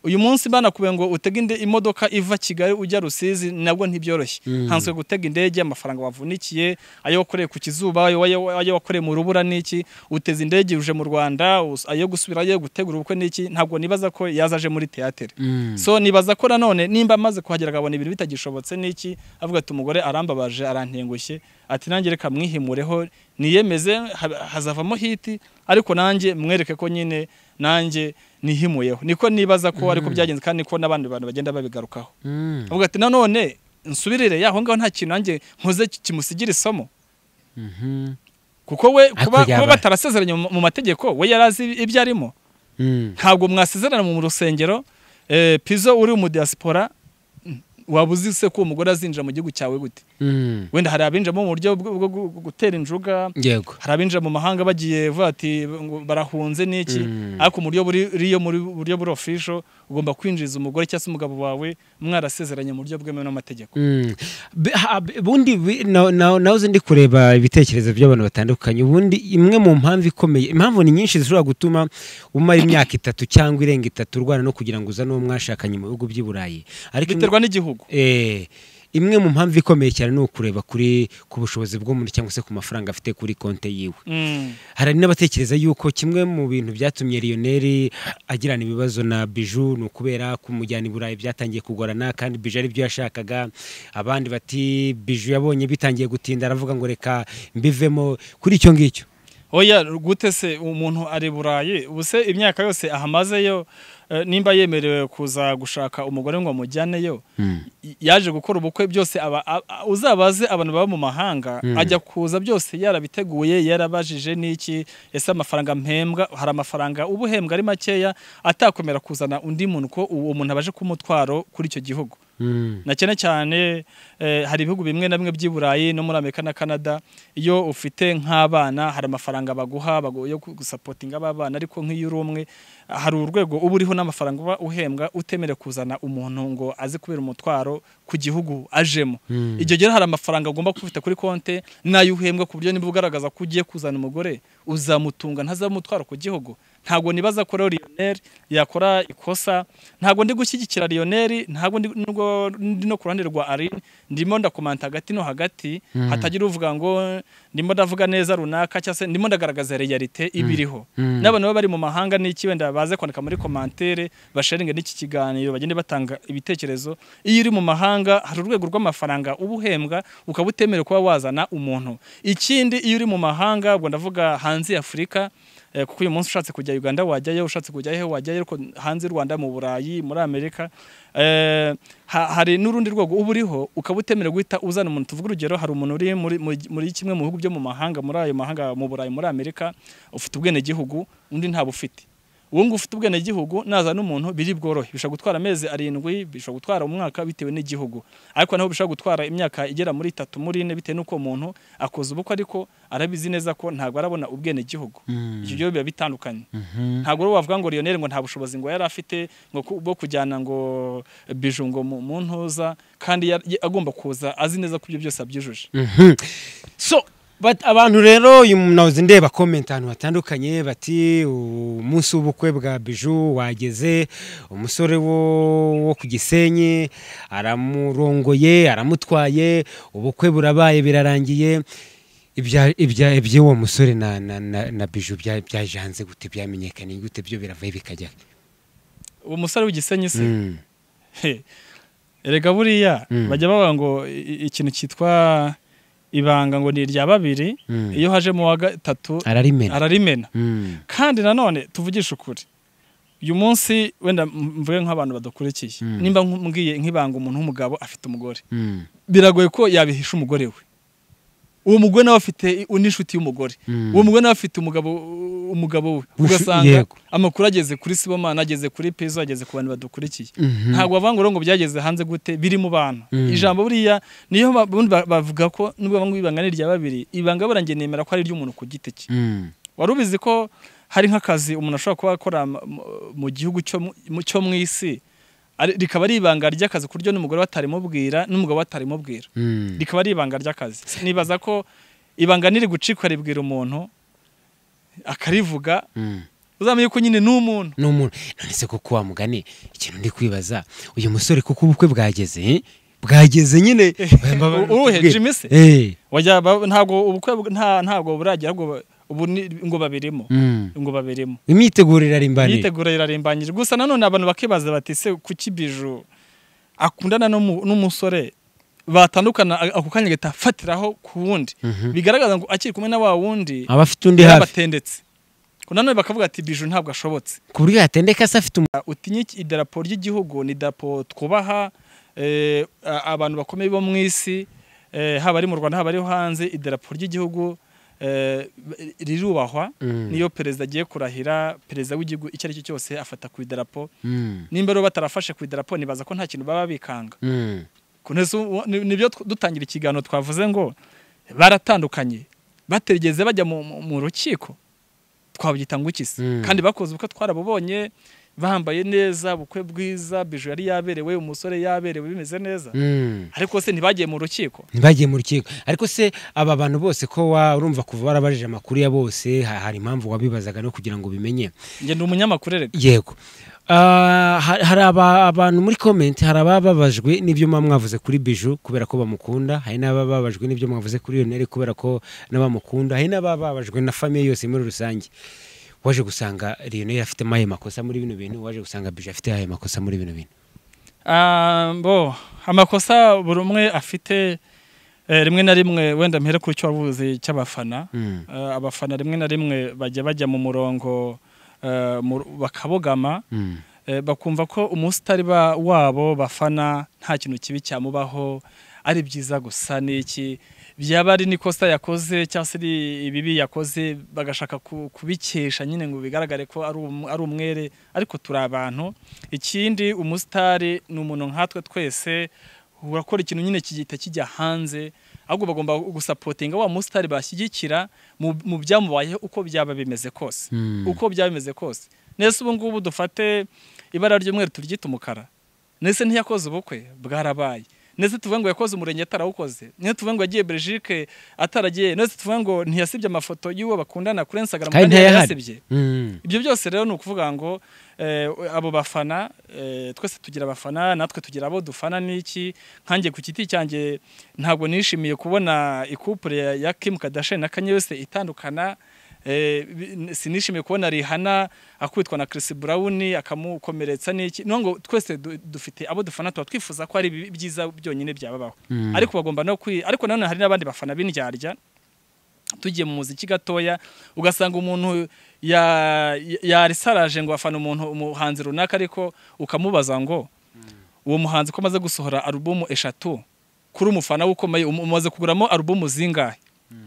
uyu munsi banakubwiye ngo utege inde- imodoka iva kigali ujya rusizi nabwo ntibyoroshye Mm. nkanswe gutega indege amafaranga wavunikiye ayo wakoreye ku kizuba ayo ayo- ayo wakoreye mu rubura n'iki uteze indege uje mu rwanda us- ayo gusubirayo gutegura ubukwe n'iki ntabwo nibaza ko yazaje muri teyatere Mm. so nibaza ko nanone nimba amaze kuhagera akabona ibintu bitagishobotse n'iki avuga ati umugore arambabaje arantengushye ati nanjye reka mwihimureho niyemeze ha- hazavamo hiti ariko nanjye mwereke ko nyine nanjye nihimuyeho niko nibaza ko ariko byagenze kandi niko n'abandi bantu bagenda babigarukaho Mm. avuga ati nanone nsubirire yaho ngaho nta kintu nanjye nkoze ki- kimusigira isomo Mhm. kuko we Ariko kuba, kuba yaba- batarasezeranye mu mu mategeko we yari azi ibyo arimo Mm. ntabwo mwasezerana mu rusengero eh, pizo uri mu diaspora mm, waba uzi se ko uwo mugore azinjira mu gihugu cyawe gute Mm. wenda hari abinjiramo mu buryo bwo bwo gu- gutera injuga yego hari abinjira mu mahanga bagiye vuga ati ngo barahunze n'iki Mm. ariko mu buryo buri- riyo muri buryo buri official ugomba kwinjiriza umugore cyangwa se umugabo wawe mwarasezeranye mu buryo bwemewe n'amategeko Mm. Be- ha- be- ubundi bi- na- na- nahoze ndi kureba ibitekerezo by'abantu batandukanye ubundi imwe mu mpamvu ikomeye impamvu ni nyinshi zishobora gutuma umara imyaka itatu cyangwa irenga itatu urwana no kugira ngo uzane uwo mwashakanye mu bihugu by'i burayi ariko imwe- biterwa n'igihugu Eh, imwe mu mpamvu ikomeye cyane ni ukureba kuri ku bushobozi bw'umuntu cyangwa se ku mafaranga afite kuri konte yiwe Mm. hari n'abatekereza yuko kimwe mu bintu byatumye Lionel agirana ibibazo na Biju ni ukubera kumujyana i Burayi byatangiye kugorana kandi Biju ari byo yashakaga abandi bati Biju yabonye bitangiye gutinda aravuga ngo reka mbivemo kuri icyo ngicyo oya gute se umuntu ari burayi ubu se imyaka yose ahamazeyo eh, nimba yemerewe kuza gushaka umugore ngo amujyaneyo y- yaje gukora ubukwe byose aba- a- a- uzabaze abantu baba mu mahanga ajya kuza byose yarabiteguye yarabajije n'iki ese amafaranga mpembwa hari amafaranga uba uhembwa ari makeya atakomera kuzana undi muntu ko uwo muntu abaje kumutwaro kuri icyo gihugu Mm. na cyane cyane eh, hari ibihugu bimwe na bimwe by'i Burayi no muri Amerika na Canada iyo ufite nk'abana hari amafaranga baguha bagu- yo gusapotinga aba bana ariko nk'iyo uri umwe hari urwego uba uriho n'amafaranga uba uhembwa utemerewe kuzana umuntu ngo aze kubera umutwaro ku gihugu ajemo Mm. iryo gihe hari amafaranga ugomba kuba ufite kuri konte n'ayo uhembwa ku buryo niba ugaragaza ko ugiye kuzana umugore uzamutunga ntazamutwara ku gihugu ntabwo nibaza ko rero Lionel yakora ikosa ntabwo ndi gushyigikira Lionel ntabwo ndi nubwo ndi no ku ruhande rwa Aline ndimo ndakomanta hagati no hagati hatagira uvuga ngo ndimo ndavuga neza runaka cyangwa se ndimo ndagaragaza realite ibiriho Mm. n'abantu baba bari mu mahanga n'iki wenda baze kwandika muri komantere basharinge n'iki kiganiro bagende batanga ibitekerezo iyo uri mu mahanga hari urwego rw'amafaranga uba uhembwa ukaba utemerewe kuba wazana umuntu ikindi iyo uri mu mahanga ubwo ndavuga hanze ya afurika eh, kuko uyu munsi ushatse kujya uganda wajyayo ushatse kujya hehe wajyayo ariko hanze y'u rwanda mu burayi muri amerika eh, ha- hari n'urundi rwego uba uriho ukaba utemerewe guhita uzana umuntu tuvuga urugero hari umuntu uri muri, muri, muri kimwe mu bihugu byo mu mahanga muri ayo mahanga mu burayi muri amerika ufite ubwenegihugu undi ntabufite uwo nguwo ufite ubwenegihugu nazana umuntu biri bworohe bishobora gutwara amezi arindwi bishobora gutwara umwaka bitewe n'igihugu ariko naho bishobora gutwara imyaka igera muri itatu muri ine bitewe n'uko umuntu akoze ubukwe ariko arabizi neza ko ntabwo arabona ubwenegihugu Mm. ibyo byo biba bitandukanye Mhm. ntabwo rero wavuga ngo Lionel ngo nta bushobozi ngo yari afite ngo ku- bwo kujyana ngo biju ngo mu mu ntuza kandi yari- agomba kuza azi neza ko ibyo byose abyujuje Mhm. so But abantu rero uyu nahoze ndeba comment ahantu hatandukanye bati umunsi w'ubukwe bwa Biju wageze umusore wo, wo ku Gisenyi aramurongoye aramutwaye ubukwe burabaye birarangiye ibya ibya iby'uwo musore na na, na, na Biju bya- byajanze gute byamenyekanye gute byo biravaye bikajya uwo musore w'igisenyi se Mm. He. erega buriya Mm. bajya bavuga ngo i- i- ikintu cyitwa ibanga ngo ni irya babiri Mm. iyo hajemo uwa gatatu ararimena ararimena Mm. kandi nanone tuvugishe ukuri uyu munsi wenda m- mvuge nk'abantu badukurikiye Mm. nimba nkubwiye nk'ibanga umuntu w'umugabo afite umugore Mm. biragoye ko yabihisha umugore we uwo mugore nawe afite n'inshuti y'umugore Mm. uwo mugore nawe afite umugabo umugabo we Ushu- ugasanga yego. amakuru ageze kuri sibomana ageze kuri pezo ageze ku bantu badukurikiye Mhm. ntabwo bavuga ngo rero ngo byageze hanze gute biri mu bantu Mm. ijambo buriya niyo ba- ubundi ba- bavuga ko nubwo bamwe ibanga ni irya babiri ibanga buriya njye nemera ko ari iry'umuntu ku giti cye Mm. wari ubizi ko hari nk'akazi umuntu ashobora kuba akora mu- mu gihugu cyo mu- mu- cyo mu isi ari- rikaba ari ibanga ry'akazi ku buryo n'umugore batarimubwira n'umugabo batarimubwira Mm. rikaba ari ibanga ry'akazi nibaza ko ibanga niri gucika ribwira umuntu akarivuga Mm. uzamenye ko nyine ni umuntu n'umuntu none se kuko wa mugani ikintu ndi kwibaza uyu musore kuko ubukwe bwageze eh? bwageze nyine uwuhe Jimmy se? Eh, Wajya ba- ntabwo ubukwe bu- nta- ntabwo buragera ngo ubu ni- ngo babirimo mm. ngo babirimo imyiteguro irarimbanira imyiteguro irarimbanyije gusa nanone abantu bakibaza bati se kuki biju akundana n'umu- n'umusore batandukana a- ako kanya agahita afatiraho ku wundi Mhm. bigaragaza ngo akiri kumwe na wa wundi aba afite undi hafi yabatendetse ngo nanone bakavuga ati biju ntabwo ashobotse ku buryo yatendeka se afite umu- utinye iki- idarapo ry'igihugu ni idarapo twubaha eh, a- abantu bakomeye bo mu isi eh, haba ari mu rwanda haba ari hanze idarapo ry'igihugu eh, rirubahwa Mm. niyo perezida agiye kurahira perezida w'igihugu icyo ari cyo cyose afata ku idarapo Mm. nimba rero batarafashe ku idarapo nibaza ko nta kintu baba bikanga Mm. Kuneza ubu- ni- nibyo tw- dutangira ikiganiro twavuze ngo baratandukanye baterigeze bajya mu, mu, mu rukiko twabyita ngo iki se Mm. kandi bakoze ubukwe twarabubonye bambaye neza ubukwe bwiza biju yari yaberewe umusore yaberewe bimeze neza Mm. ariko se ntibagiye mu rukiko ntibagiye mu rukiko ariko se aba bantu bose ko wa urumva kuva warabajije amakuru ya bose ha- hari impamvu wabibazaga no kugira ngo bimenye njye ndi umunyamakuru erega yego Ah, ha- hari aba- abantu muri komenti hari abababajwe n'ibyo muba mwavuze kuri biju kubera ko bamukunda hari n'abababajwe n'ibyo mwavuze kuri yoneri kubera ko n'abamukunda hari n'abababajwe na famiye yose muri rusange waje gusanga lionel afitemo ayo makosa muri bino bintu waje gusanga biju afite ayo makosa muri bino bintu Ah, bo amakosa buri umwe afite eh, rimwe na rimwe wenda mpere ku cyo wavuze cy'abafana Mm, Eh, abafana rimwe na rimwe bajya bajya mu murongo eh, mu- bakabogama mm, eh, bakumva ko umusitari ba- wabo bafana nta kintu kibi cyamubaho ari byiza gusa n'iki byaba ari n'ikosa yakoze cyangwa se ari ibibi yakoze bagashaka ku- kubikesha nyine ngo bigaragare ko ari um- ari umwere ariko turi abantu ikindi umusitari ni umuntu nkatwe twese urakora ikintu nyine kigita kijya hanze ahubwo bagomba gusapotinga wa musitari bashyigikira mu mu byamubayeho uko byaba bimeze kose mm, uko byaba bimeze kose nese ubu ngubu dufate ibara ry'umweru turyita umukara nese ntiyakoze ubukwe bwarabaye nese tuvuge ngo yakoze umurenge atarawukoze nese tuvuge ngo yagiye belgique ataragiye nese tuvuge ngo ntiyasibye amafoto y'uwo bakundana kuri instagram Kandi kandi ntayahari. yarayasibye mm, ibyo byose rero ni ukuvuga ngo eh, abo bafana eh, twese tugira abafana natwe tugira abo dufana n'iki nkanjye ku giti cyanjye ntabwo nishimiye kubona ikupure ya- ya Kim Kardashian na Kanye West itandukana eh, bi- sinishimiye kubona Rihanna akubitwa na Chris Brown akamukomeretsa n'iki no ngo twese du- dufite abo dufana tuba twifuza ko ari ibi- byiza byonyine byababaho mm, ariko bagomba no kwi ariko nanone hari n'abandi bafana b'indyarya tugiye mu muziki gatoya ugasanga umuntu ya- ya- yarisaraje ngo afana umuntu umuhanzi runaka ariko ukamubaza ngo uwo muhanzi ko amaze gusohora alubumu eshatu kuri umufana we ukomeye um- umaze kuguramo alubumu zingahe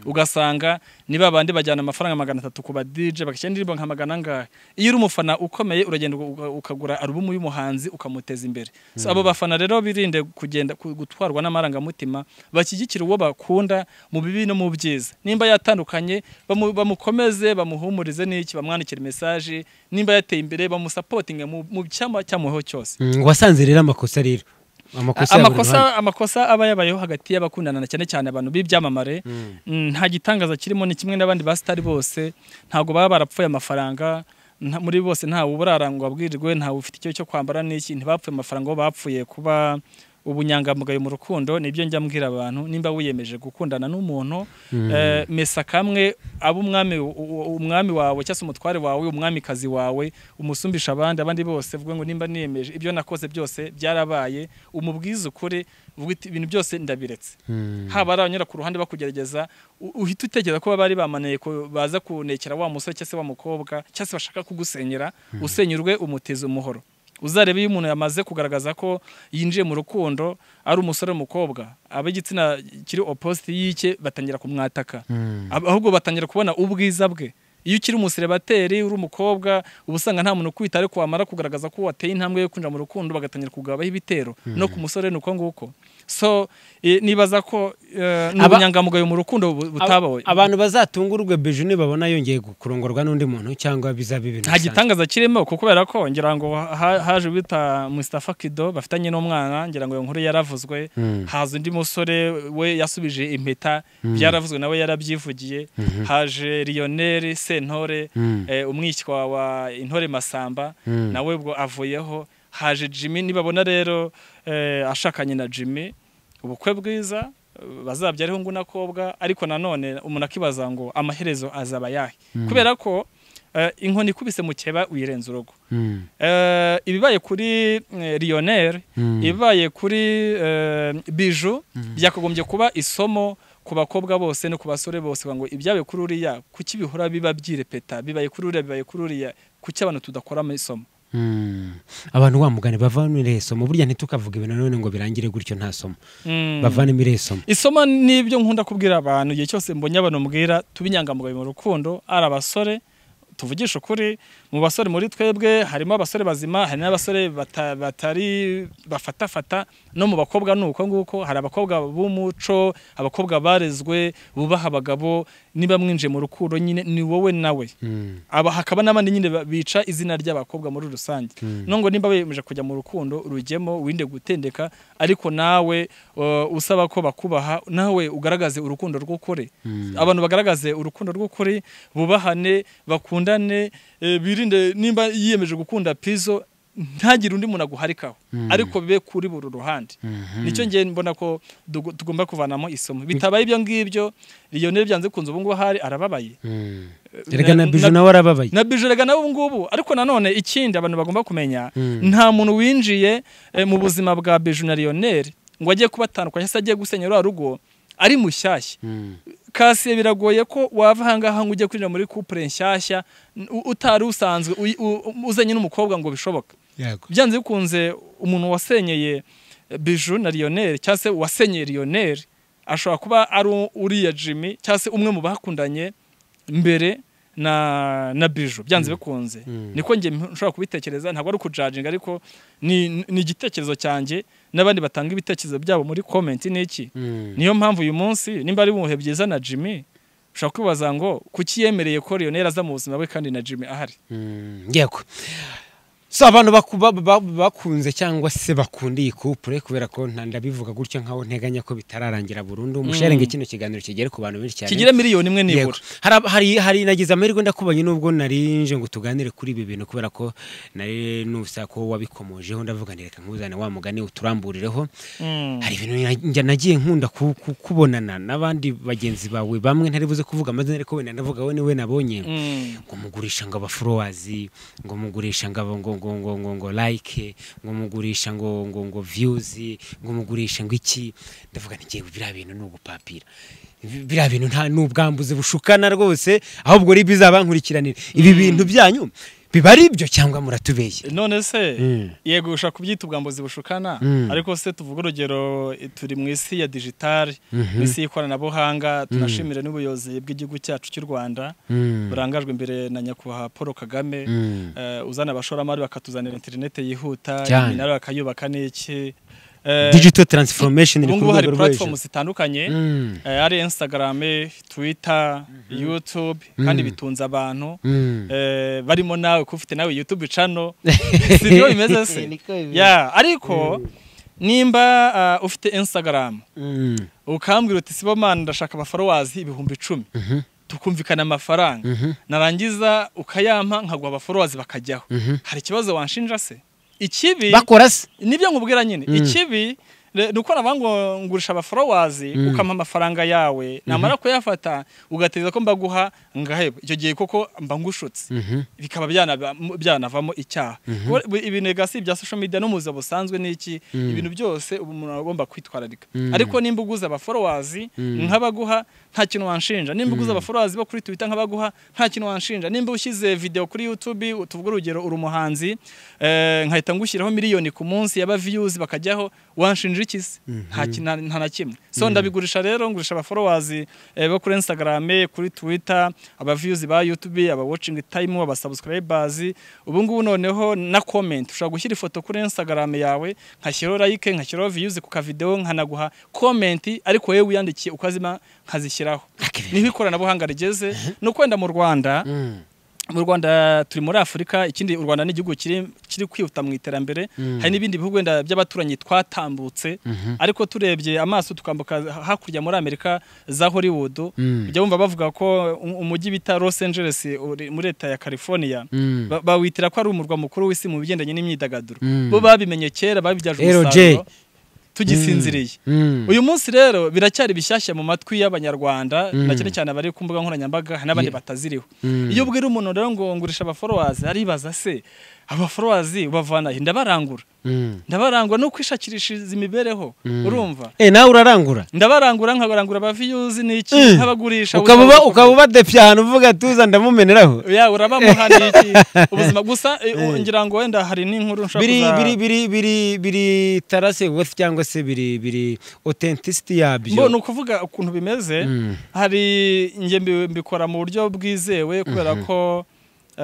ugasanga ni babandi bajyana amafaranga magana atatu ku ba DJ bagashyira indirimbo nka magana angahe iyo uri umufana ukomeye uragenda uga- ukagura alubumu y'umuhanzi ukamuteza imbere so abo bafana rero birinde kugenda ku- gutwarwa n'amarangamutima bashyigikire uwo bakunda mu bibi no mu byiza nimba yatandukanye bamu- bamukomeze bamuhumurize n'iki bamwandikire message nimba yateye imbere bamusapotinge mu mu cyama cyamuho cyose mm, wasanze rero amakosa rero amakosa ya buri ruhande. amakosa amakosa aba yabayeho hagati y'abakundana cyane cyane abantu b'ibyamamare Mm. Mm, nta gitangaza kirimo ni kimwe n'abandi basitari bose ntabwo baba barapfuye amafaranga nta- muri bose ntawe uburarangwa bwirirwe ntawe ufite icyo cyo kwambara n'iki ntibapfuye amafaranga bo bapfuye kuba ubunyangamugayo mu rukundo nibyo njya mbwira abantu nimba wiyemeje gukundana n'umuntu eh, mesa kamwe abe umwami u- u- umwami wawe cyangwa se umutware wawe umwamikazi wawe umusumbisha abandi abandi bose vuga ngo nimba niyemeje ibyo nakoze byose byarabaye umubwize ukuri vuga uti, ibintu byose ndabiretse Mm. haba ari abanyura ku ruhande bakugerageza u- uhita utekereza ko baba bari bamaneye ko baza kunekera wa musore cyangwa se wa mukobwa cyangwa se bashaka kugusenyera usenyurwe umuteza umuhoro uzarebe iyo umuntu yamaze kugaragaza ko yinjiye mu rukundo ari umusore n'umukobwa ab'igitsina kiri opposite y'ike batangira kumwataka Mm. Ab- ahubwo batangira kubona ubwiza bwe iyo ukiri umuserebateri uri umukobwa uba usanga nta muntu ukwita ariko wamara kugaragaza ko wateye intambwe yo kwinjira mu rukundo bagatangira kugabaho ibitero no ku musore ni uko nguko so eh, nibaza ko eh, ni Aba- ubunyangamugayo mu rukundo bu- butabawe abantu bazatungurwe biju nibabona yongeye kurongorwa n'undi muntu cyangwa bizaba ibintu nta bisanzwe. gitangaza kirimo kuko kubera ko ngira ngo ha- haje bita Mustafa Kido bafitanye n'umwana ngira ngo iyo nkuru yaravuzwe Mm. haza undi musore we yasubije impeta byaravuzwe nawe yarabyivugiye haje Lionel Sentore Mm. eh, umwishywa wa intore masamba Mm. nawe ubwo avuyeho haje jimmy nibabona rero eh, ashakanye na jimmy ubukwe bwiza eh, bazabyariho ngo unakobwa ariko nanone umuntu akibaza ngo amaherezo azaba yahe kubera ko eh, inkoni ikubise mukeba uyirenza urugo Mm. Eh, ibibaye kuri eh, Lionel Mm. ibibaye kuri eh, Biju byakagombye kuba isomo ku bakobwa bose no ku basore bose kugira ngo ibyabaye kuri uriya kuki bihora biba byirepeta bibaye kuri uriya bibaye kuri uriya kuki abantu tudakoramo isomo Mm. abantu wamugane bavana isomo burya ntitukavuga ibintu none ngo birangire gutyo nta somo Mm. bavanemo iriya somo isomo ni ibyo nkunda kubwira abantu igihe cyose mbonye abantu mbwira tuba inyangamugayo mu rukundo ari abasore tuvugisha ukuri mu basore muri twebwe harimo abasore bazima hari n'abasore bata- batari bafatafata no mu bakobwa ni uko nguko hari abakobwa b'umuco abakobba barezwe bubaha abagabo niba mwinjiye mu rukundo nyine ni wowe nawe Mm. aba hakaba n'abandi nyine ba- bica izina ry'abakobwa muri rusange nubwo nimba wemeje kujya mu rukundo rujyemo wirinde gutendeka ariko nawe uh, usaba ko bakubaha nawe ugaragaze urukundo rw'ukuri abantu bagaragaze urukundo rw'ukuri bubahane bakundane eh, birinde nimba yiyemeje gukunda pizo ntagire undi muntu aguharikaho ariko bibe kuri buri ruhande nicyo ngiye mbona ko dugu- tugomba kuvanamo isomo bitabaye ibyo ngibyo Lionel byanze kunze ubu ngubu ahari arababaye Mm. Eh, erega na na- biju na- nawe arababaye na bijurega nawe ubu ngubu ariko nanone ikindi abantu bagomba kumenya Mm. nta muntu winjiye eh, mu buzima bwa biju na Lionel ngo ajye kubatandukanya se ajye gusenya rwa rugo ari mushyashya Mm. kasiye biragoye ko wava ahangaha ngo ujye kwinjira muri couple nshyashya u- utari usanzwe uyi- u- u- uzanye n'umukobwa ngo bishoboke Yego. byanze bikunze umuntu wasenyeye eh, biju na Lionel cyangwa se wasenyeye Lionel ashobora kuba ari u- uriya Jimmy cyangwa se umwe mu bakundanye mbere na na biju byanze bikunze Mm. niko njye mp- nshobora kubitekereza ntabwo ari ukujajinga ariko ni ni igitekerezo cyanjye n'abandi batanga ibitekerezo byabo muri comment n'iki Mm. niyo mpamvu uyu munsi nimba ari mu bihe byiza na Jimmy ushobora kwibaza ngo kuki yemereye ko Lionel aza mu buzima bwe kandi na Jimmy ahari Mm, yego so abantu baku- ba- ba- bakunze cyangwa se bakunda iyi kupure kubera ko nta- ndabivuga gutyo nkaho nteganya ko bitararangira burundu musharenge kino kiganiro kigere ku bantu benshi cyane kigira miliyoni imwe Yego. nibura Hari- hari hari nagize amahirwe ndakubanye nubwo narinje ngo tuganire kuri ibi bintu kubera ko nari nusa ko wabikomojeho ndavuga nti reka nkuzane wa mugani uturamburireho Mm. hari ibintu na- njya nagiye nkunda ku- ku- kubonana n'abandi bagenzi bawe bamwe ntari buze kuvuga amazina ariko wenda ndavuga we niwe nabonye Mm. ngo mugurisha ngo abaforowazi ngo mugurisha ngo aba- ngo ngo ngo ngo ngo like ngo mugurisha ngo ngo ngo viyuzi ngo mugurisha ngo iki ndavuga nti ngewe biriya bintu ni ugupapira Bi- biriya bintu nta ni ubwambuzi bushukana rwose ahubwo ari bizaba nkurikiranira ibi bintu byanyu biba ari ibyo cyangwa muratubeshye none se Mm. yego ushaka kubyita ubwambuzi bushukana Mm. ariko se tuvuga urugero eh, turi mu isi ya digitali Mhm. mu isi y'ikoranabuhanga tunashimire n'ubuyobozi bw'igihugu cyacu cy'u rwanda Mm. burangajwe imbere na nyakubahwa paul kagame Mm. eh, uzana abashoramari bakatuzanira interinete yihuta Cyane. iminara bakayubaka n'iki Eh, digital transformation iri ubu ku ngubu hari rwego rwo hejuru platform zitandukanye Mm. eh, ari instagram twitter youtube kandi bitunze abantu Mm. eh, barimo nawe ko ufite nawe youtube channel sibyo bimeze se Niko bimeze. ya ariko nimba ah, ufite instagram Mm. ukambwira uti sibomana ndashaka abaforuwazi ibihumbi icumi tukumvikana amafaranga narangiza ukayampa nkaguha abaforuwazi bakajyaho hari ikibazo wanshinja se ikibi bakora se nibyo nkubwira nyine ikibi re- ni uko navuga ngo ngurisha abaforowazi ukampa amafaranga yawe namara kuyafata ugategereza ko mbaguha ngaheba icyo gihe koko mba ngushutse bikaba byanaba- byanavamo icyaha Kuko bu- ibintu rega si ibya social media no mu buzima busanzwe ni iki ibintu byose ubu umuntu aba agomba kwitwararika ariko nimba uguza abaforowazi nk'abaguha nta kintu wanshinja nimba uguza abaforowazi bo kuri twitter nk'abaguha nta kintu wanshinja nimba ushyize video kuri youtube tuvuge urugero uri umuhanzi eh, nkahita ngushyiraho miliyoni ku munsi yaba views bakajyaho wanshinja iki se nta ki- nta nta na kimwe so ndabigurisha rero ngurisha abaforowazi eh, bo kuri instagram kuri twitter aba views ba youtube aba watching time aba subscribers ubu ngubu noneho na comment ushobora gushyira ifoto kuri instagram yawe nkashyiraho like nkashyiraho views ku kavideo nkanaguha comment ariko wowe wiyandikiye ukazima nkazishyiraho niho ikoranabuhanga rigeze ni ukwenda mu rwanda mu rwanda turi muri afurika ikindi u rwanda ni igihugu kiri kiri kwihuta mu iterambere hari n'ibindi bihugu wenda by'abaturanyi twatambutse ariko turebye amaso tukambuka hakurya muri amerika za hollywood ujya wumva bavuga ko um- umujyi bita los angeles uri muri leta ya california Mm. ba- bawitira ko ari umurwa mukuru w'isi mu bigendanye n'imyidagaduro Mm. bo babimenye kera babibyaje LJ. umusaruro tugisinziriye Mm. uyu munsi rero biracyari bishyashya mu matwi y'abanyarwanda Mm. na cyane cyane abari ku mbuga nkoranyambaga hari n'abandi Yeah. bataziriho Mm. iyo ubwira umuntu rero ngo ngurisha abaforowazi aribaza se abaforowazi ubavana he ndabarangura Mm. ndabarangura no kwishakirishiriza imibereho urumva Eh, nawe urarangura ndabarangura nkabarangura abaviyuzi n'iki Mm. nk'abagurisha ukaba uba- ubuzima ukaba ubadepfye ahantu uvuga tuza ndamumeneraho ya urabamuhaniye iki ubuzima gusa eh, ngira ngo wenda hari n'inkuru nshobora biri kuza- biri biri biri biri tarase wealth cyangwa se biri biri authenticity mbo ni yabyo ukuvuga ukuntu bimeze Mm. hari njye mbi- mbikora mu buryo bwizewe kubera ko eh,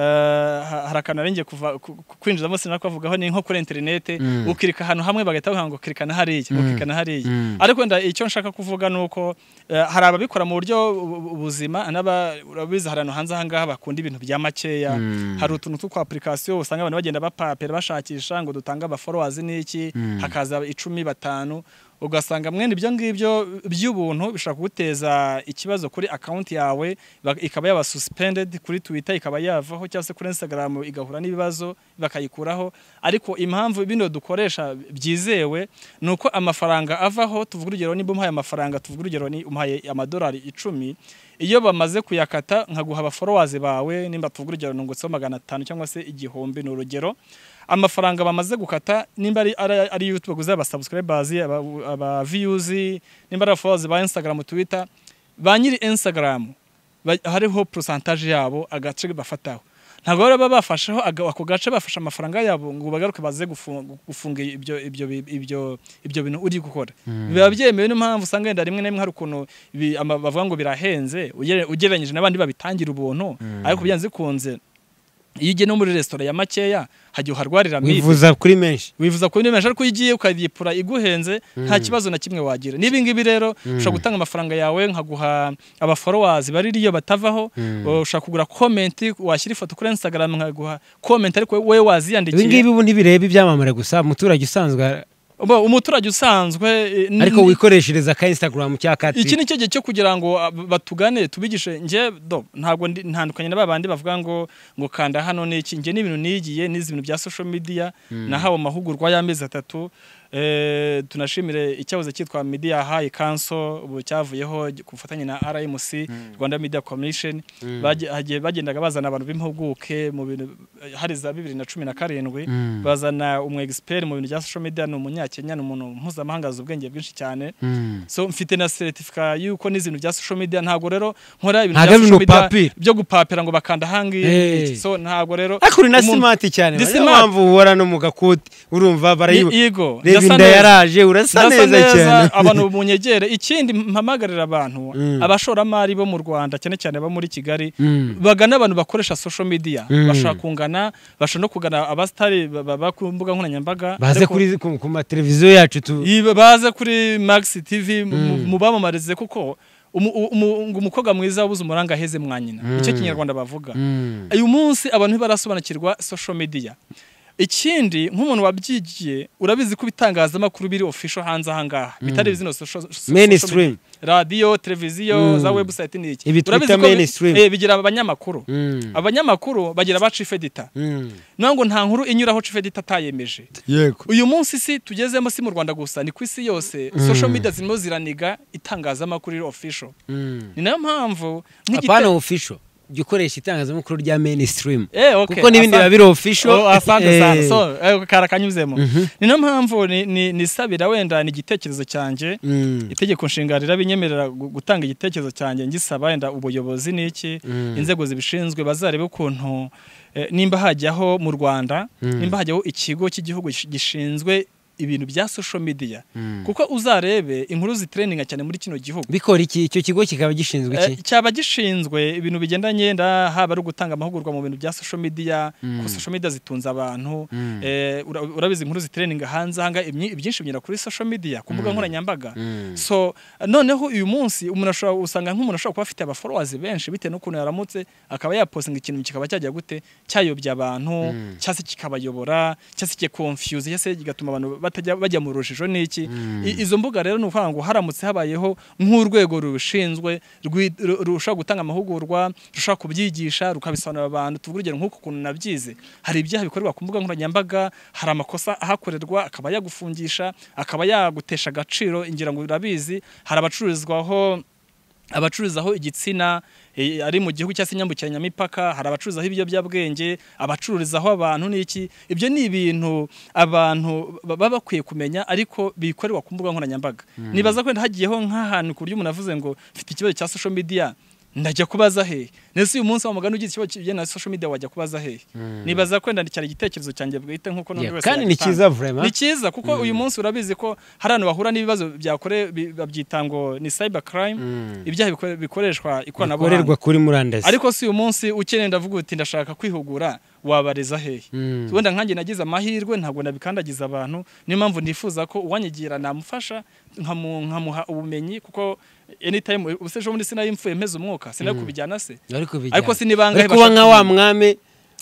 ha- hari akantu nari ngiye kuva- ku- ku- kwinjizamo sinakuvugaho ni nko kuri interinete Mm. ukirika ahantu hamwe bagahita bavuga ngo kirika na hariya ukirika na hariya Mm. ariko wenda icyo nshaka kuvuga ni uko eh, hari ababikora mu buryo bu- bu- buzima n'aba- urabizi hari ahantu hanze ahangaha bakunda ibintu bya makeya Mm. hari utuntu tw'utwa apurikasiyo usanga abantu bagenda bapapera bashakisha ngo dutange abaforowazi n'iki Mm. hakaza icumi batanu ugasanga mwene ibyo ngibyo by'ubuntu bishobora kuguteza ikibazo kuri akawunti yawe bak- ikaba yaba suspended kuri twitter ikaba yavaho cyangwa se kuri instagram igahura n'ibibazo bakayikuraho ariko impamvu bino dukoresha byizewe ni uko amafaranga avaho tuvuga urugero niba umpaye amafaranga tuvuga urugero ni umpaye amadolari icumi iyo bamaze kuyakata nkaguha abaforowazi bawe nimba tuvuga urugero nungutseho magana atanu cyangwa se igihumbi ni urugero amafaranga bamaze gukata nimba ari ari- ari youtube guza aba subscribers aba, aba views nimba ari followers ba instagram twitter ba nyiri instagram ba- hariho percentage yabo agace bafataho ntabwo baba bafasheho aga- ako gace bafashe amafaranga yabo ngo bagaruke baze gufunga gufunga ibyo ibyo ibyo ibyo bintu uri gukora biba byemewe niyo mpamvu usanga wenda rimwe na rimwe hari ukuntu bi- ama- bavuga ngo birahenze ugere- ugereranyije n'abandi babitangira ubuntu ariko byanze bikunze iyo ugiye no muri resitora ya makeya hajya uharwarira mibi wivuza kuri menshi wifuza kubona menshi ariko iyo ugiye ukayipfura iguhenze nta kibazo na kimwe wagira n'ibi ngibi rero ushobora gutanga amafaranga yawe nkaguha abaforowazi bari iyo batavaho ushobora kugura komenti washyira ifoto kuri instagram nkaguha komenti ariko wowe ibi ngibi waziyandikiye ubu ntibireba ibyamamare gusa umuturage usanzwe ara- Bo, umuturage usanzwe eh, n- ariko wikoreshereza ka instagram cya ka iki Twitter. ni cyo gihe cyo kugira ngo ab- batugane tubigishe nge do ntabwo ndi- ntandukanye na ba bandi bavuga ngo ngo kanda hano ni iki nge n'ibintu nigiye n'izi bintu bya social media nahawe amahugurwa y'amezi atatu eh, tunashimire icyahoze cyitwa media high council ubu cyavuyeho ku bufatanye na RMC Rwanda Media Commission Baje- hagiye- bagendaga bazana abantu b'impuguke mu bintu hari za bibiri na cumi na karindwi Mm. bazana umu expert mu bintu bya social media ni umunyakenya ni umuntu mpuzamahanga azi ubwenge bwinshi cyane Mm. so mfite na seritifika y'uko n'ibintu bya social media ntabwo rero nkora ibintu Ntabwo bya ari social media nupapira. byo gupapira ngo bakanda hangi Hey. so ntabwo rero ariko uri na umuntu- smart cyane Ndi niyo smart. mpamvu uhora no mu gakuti urumva Ni- barayiba yego reba ndasa inda neza. yaraje urasa Ndasa neza cyane abantu munyegere ikindi mpamagarira abantu Mm. abashoramari bo mu Rwanda cyane cyane abo muri Kigali Mm. bagana abantu bakoresha social media Mm. bashaka kungana bashaka no kugana abastari ba- ba- ba- ku mbuga nkoranyambaga baze ariko- kuri ku ku mateleviziyo yacu tu Iba- baze kuri max tv mu- Mm. mubamamarize kuko umu- umu- ngo umukobwa mwiza wabuze umuranga aheze mwa nyina nicyo kinyarwanda bavuga Mm. uyu munsi abantu ntibarasobanukirwa social media ikindi nk'umuntu wabyigiye urabizi ko ibitangazamakuru biri official hanze aha ngaha bitari bino social social media. Mainstream. radiyo televiziyo za webusayiti ni iki Ibi twita Urabizi ko bi- mainstream. eh, bigira abanyamakuru Mm. abanyamakuru bagira ba chief editor Mm. naho ngo nta nkuru inyuraho chief editor atayemeje yego uyu munsi si tugezemo si mu rwanda gusa ni ku isi yose social media zirimo ziraniga itangazamakuru riri official Mm. ni nayo mpamvu apana official jya ukoresha itangazamakuru rya mainstream Eh, okay, kuko n'ibindi biba asante. biri official Oh, asante sana Eh, so eh, kara kanyuzemo ni nayo mpamvu ni- ni- nisabira wenda ni igitekerezo cyanjye mm. itegeko nshinga rirabinyemerera gu- gutanga igitekerezo cyanjye ngisaba wenda ubuyobozi n'iki Mm. inzego zibishinzwe bazarebe ukuntu eh, nimba hajyaho mu rwanda Mm. nimba hajyaho ikigo cy'igihugu gish- gishinzwe ibintu bya social media Mm. kuko uzarebe inkuru zitreninga cyane muri kino gihugu bikora iki icyo kigo kikaba gishinzwe Eh, iki cyaba gishinzwe ibintu bigendanye nda haba ari ugutanga amahugurwa mu bintu bya social media Mm. ko social media zitunze abantu Mm. eh, ura- urabizi inkuru zitreninga hanze ahanga imyi- ibyinshi binyura kuri social media ku mbuga nkoranyambaga Mm. so noneho uyu munsi umuntu ashobora usanga nk'umuntu ashobora kuba afite abaforowazi benshi bitewe n'ukuntu yaramutse akaba yapostinga ikintu kikaba cyajya gute cyayobya abantu Mm. cyangwa se kikabayobora cyangwa se kikonfuse cyangwa se kigatuma abantu batajya bajya mu rujijo n'iki Mm. I- izo mbuga rero ni ukuvuga ngo haramutse habayeho nk'urwego rushinzwe rwi- ru- rushobora gutanga amahugurwa rushobora kubyigisha rukabisobanurira abantu tuvuge urugero nk'uku kuntu nabyize hari ibyaha bikorerwa ku mbuga nkoranyambaga hari amakosa ahakorerwa akaba yagufungisha akaba yagutesha agaciro ingira ngo urabizi hari abacururizwaho abacururizaho igitsina eh, ari mu gihugu cyangwa se nyambukiranyamipaka hari abacururizaho ibiyobyabwenge abacururizaho abantu n'iki ibyo ni ibintu abantu ba- baba bakwiye kumenya ariko bikorerwa ku mbuga nkoranyambaga nibaza ko hagiyeho nk'ahantu ku buryo umuntu avuze ngo mfite ikibazo cya social media ndajya kubaza hehe ndetse uyu munsi wa mugani ugize ikibazo kigendana na social media wajya kubaza hehe nibaza ko ndandikira igitekerezo cyanjye bwite nk'uko n'undi Yeah, wese kandi ni yagitanga. cyiza vraiment. Ni cyiza kuko uyu munsi urabizi ko hari abantu bahura n'ibibazo byakore bi- babyita ngo ni cyber crime Mm. ibyaha bikore- bikoreshwa bikorerwa ikoranabuhanga kuri murandasi ariko si uyu munsi ukeneye ndavuga uti ndashaka kwihugura wabareza hehe Mm. wenda nkanjye nagize amahirwe ntabwo nabikandagiza abantu niyo mpamvu nifuza ko uwanyigira namufasha nkamu- nkamuha ubumenyi kuko anytime ubuse ejo bundi sinari mfuye mpeze umwuka sinari kubijyana se ariko bijyana. ariko si ni bangahe ariko uba bashaka nka wa kumenya. mwami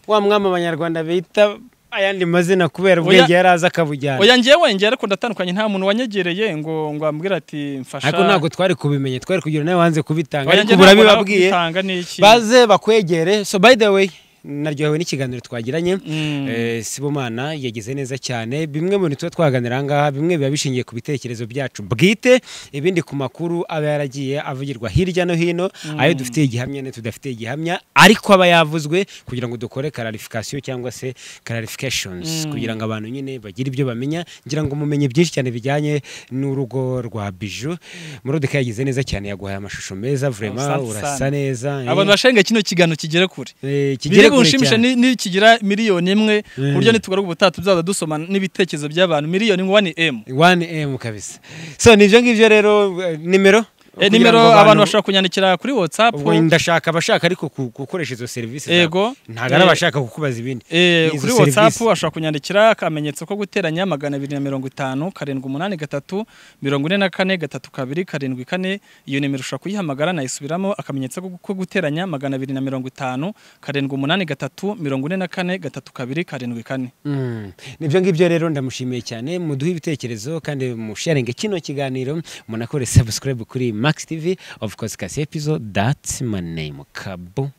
wa mwami abanyarwanda bita ayandi mazina kubera ubwenge yari azi akabujyana oya ngewe ngewe ariko ndatandukanye nta muntu wanyegereye ngo ngo ambwire ati mfasha ariko ntabwo twari kubimenya twari kugira nawe wanze kubitanga Oya, ariko njye ubu ntabwo urabibabwiye nakubitanga n'iki. baze bakwegere so by the way naryohewe n'ikiganiro twagiranye Mm. Eh, sibomana yagize neza cyane bimwe mu bintu tuba twaganira aha ngaha bimwe biba bishingiye ku bitekerezo byacu bwite ibindi ku makuru aba yaragiye avugirwa hirya no hino ayo dufitiye igihamya n'ayo tudafitiye igihamya ariko aba yavuzwe kugira ngo dukore kararifikasiyo cyangwa se kararifikashonizi kugira ngo abantu nyine bagire ibyo bamenya ngira ngo mumenye byinshi cyane bijyanye n'urugo rwa biju murodika yagize neza cyane yaguhaye amashusho meza vurema Asante urasa sana. neza eh. abantu bashenge kino kiganiro kigere kure Eh, biri kigere kure bunshimishe cyane. ni- nikigira miliyoni imwe Mm. ku buryo nitugaruka ubutaha tuzaza dusoma n'ibitekerezo by'abantu miliyoni wani emu 1m kabisa so nibyo ngibyo rero eh, nimero Eh, Kugira nimero ngo abantu bashobora kunyandikira kuri watsapu ubwo ndashaka abashaka ariko ku- gukoresha izo serivisi zawe. Yego. ntabwo ari Eh, abashaka kukubaza ibindi Izo kuri serivisi. watsapu ashobora kunyandikira akamenyetso ko guteranya magana abiri na mirongo itanu karindwi umunani gatatu mirongo ine na kane gatatu kabiri karindwi kane iyo nimero ushobora kuyihamagara nayisubiramo akamenyetso ko- ko guteranya magana abiri na mirongo itanu karindwi umunani gatatu mirongo ine na kane gatatu kabiri karindwi kane Mm. nibyo ngibyo rero ndamushimiye cyane muduhe ibitekerezo kandi musharinge kino kiganiro munakore subscribe kuri max tv of course kasi episode that's my name kabo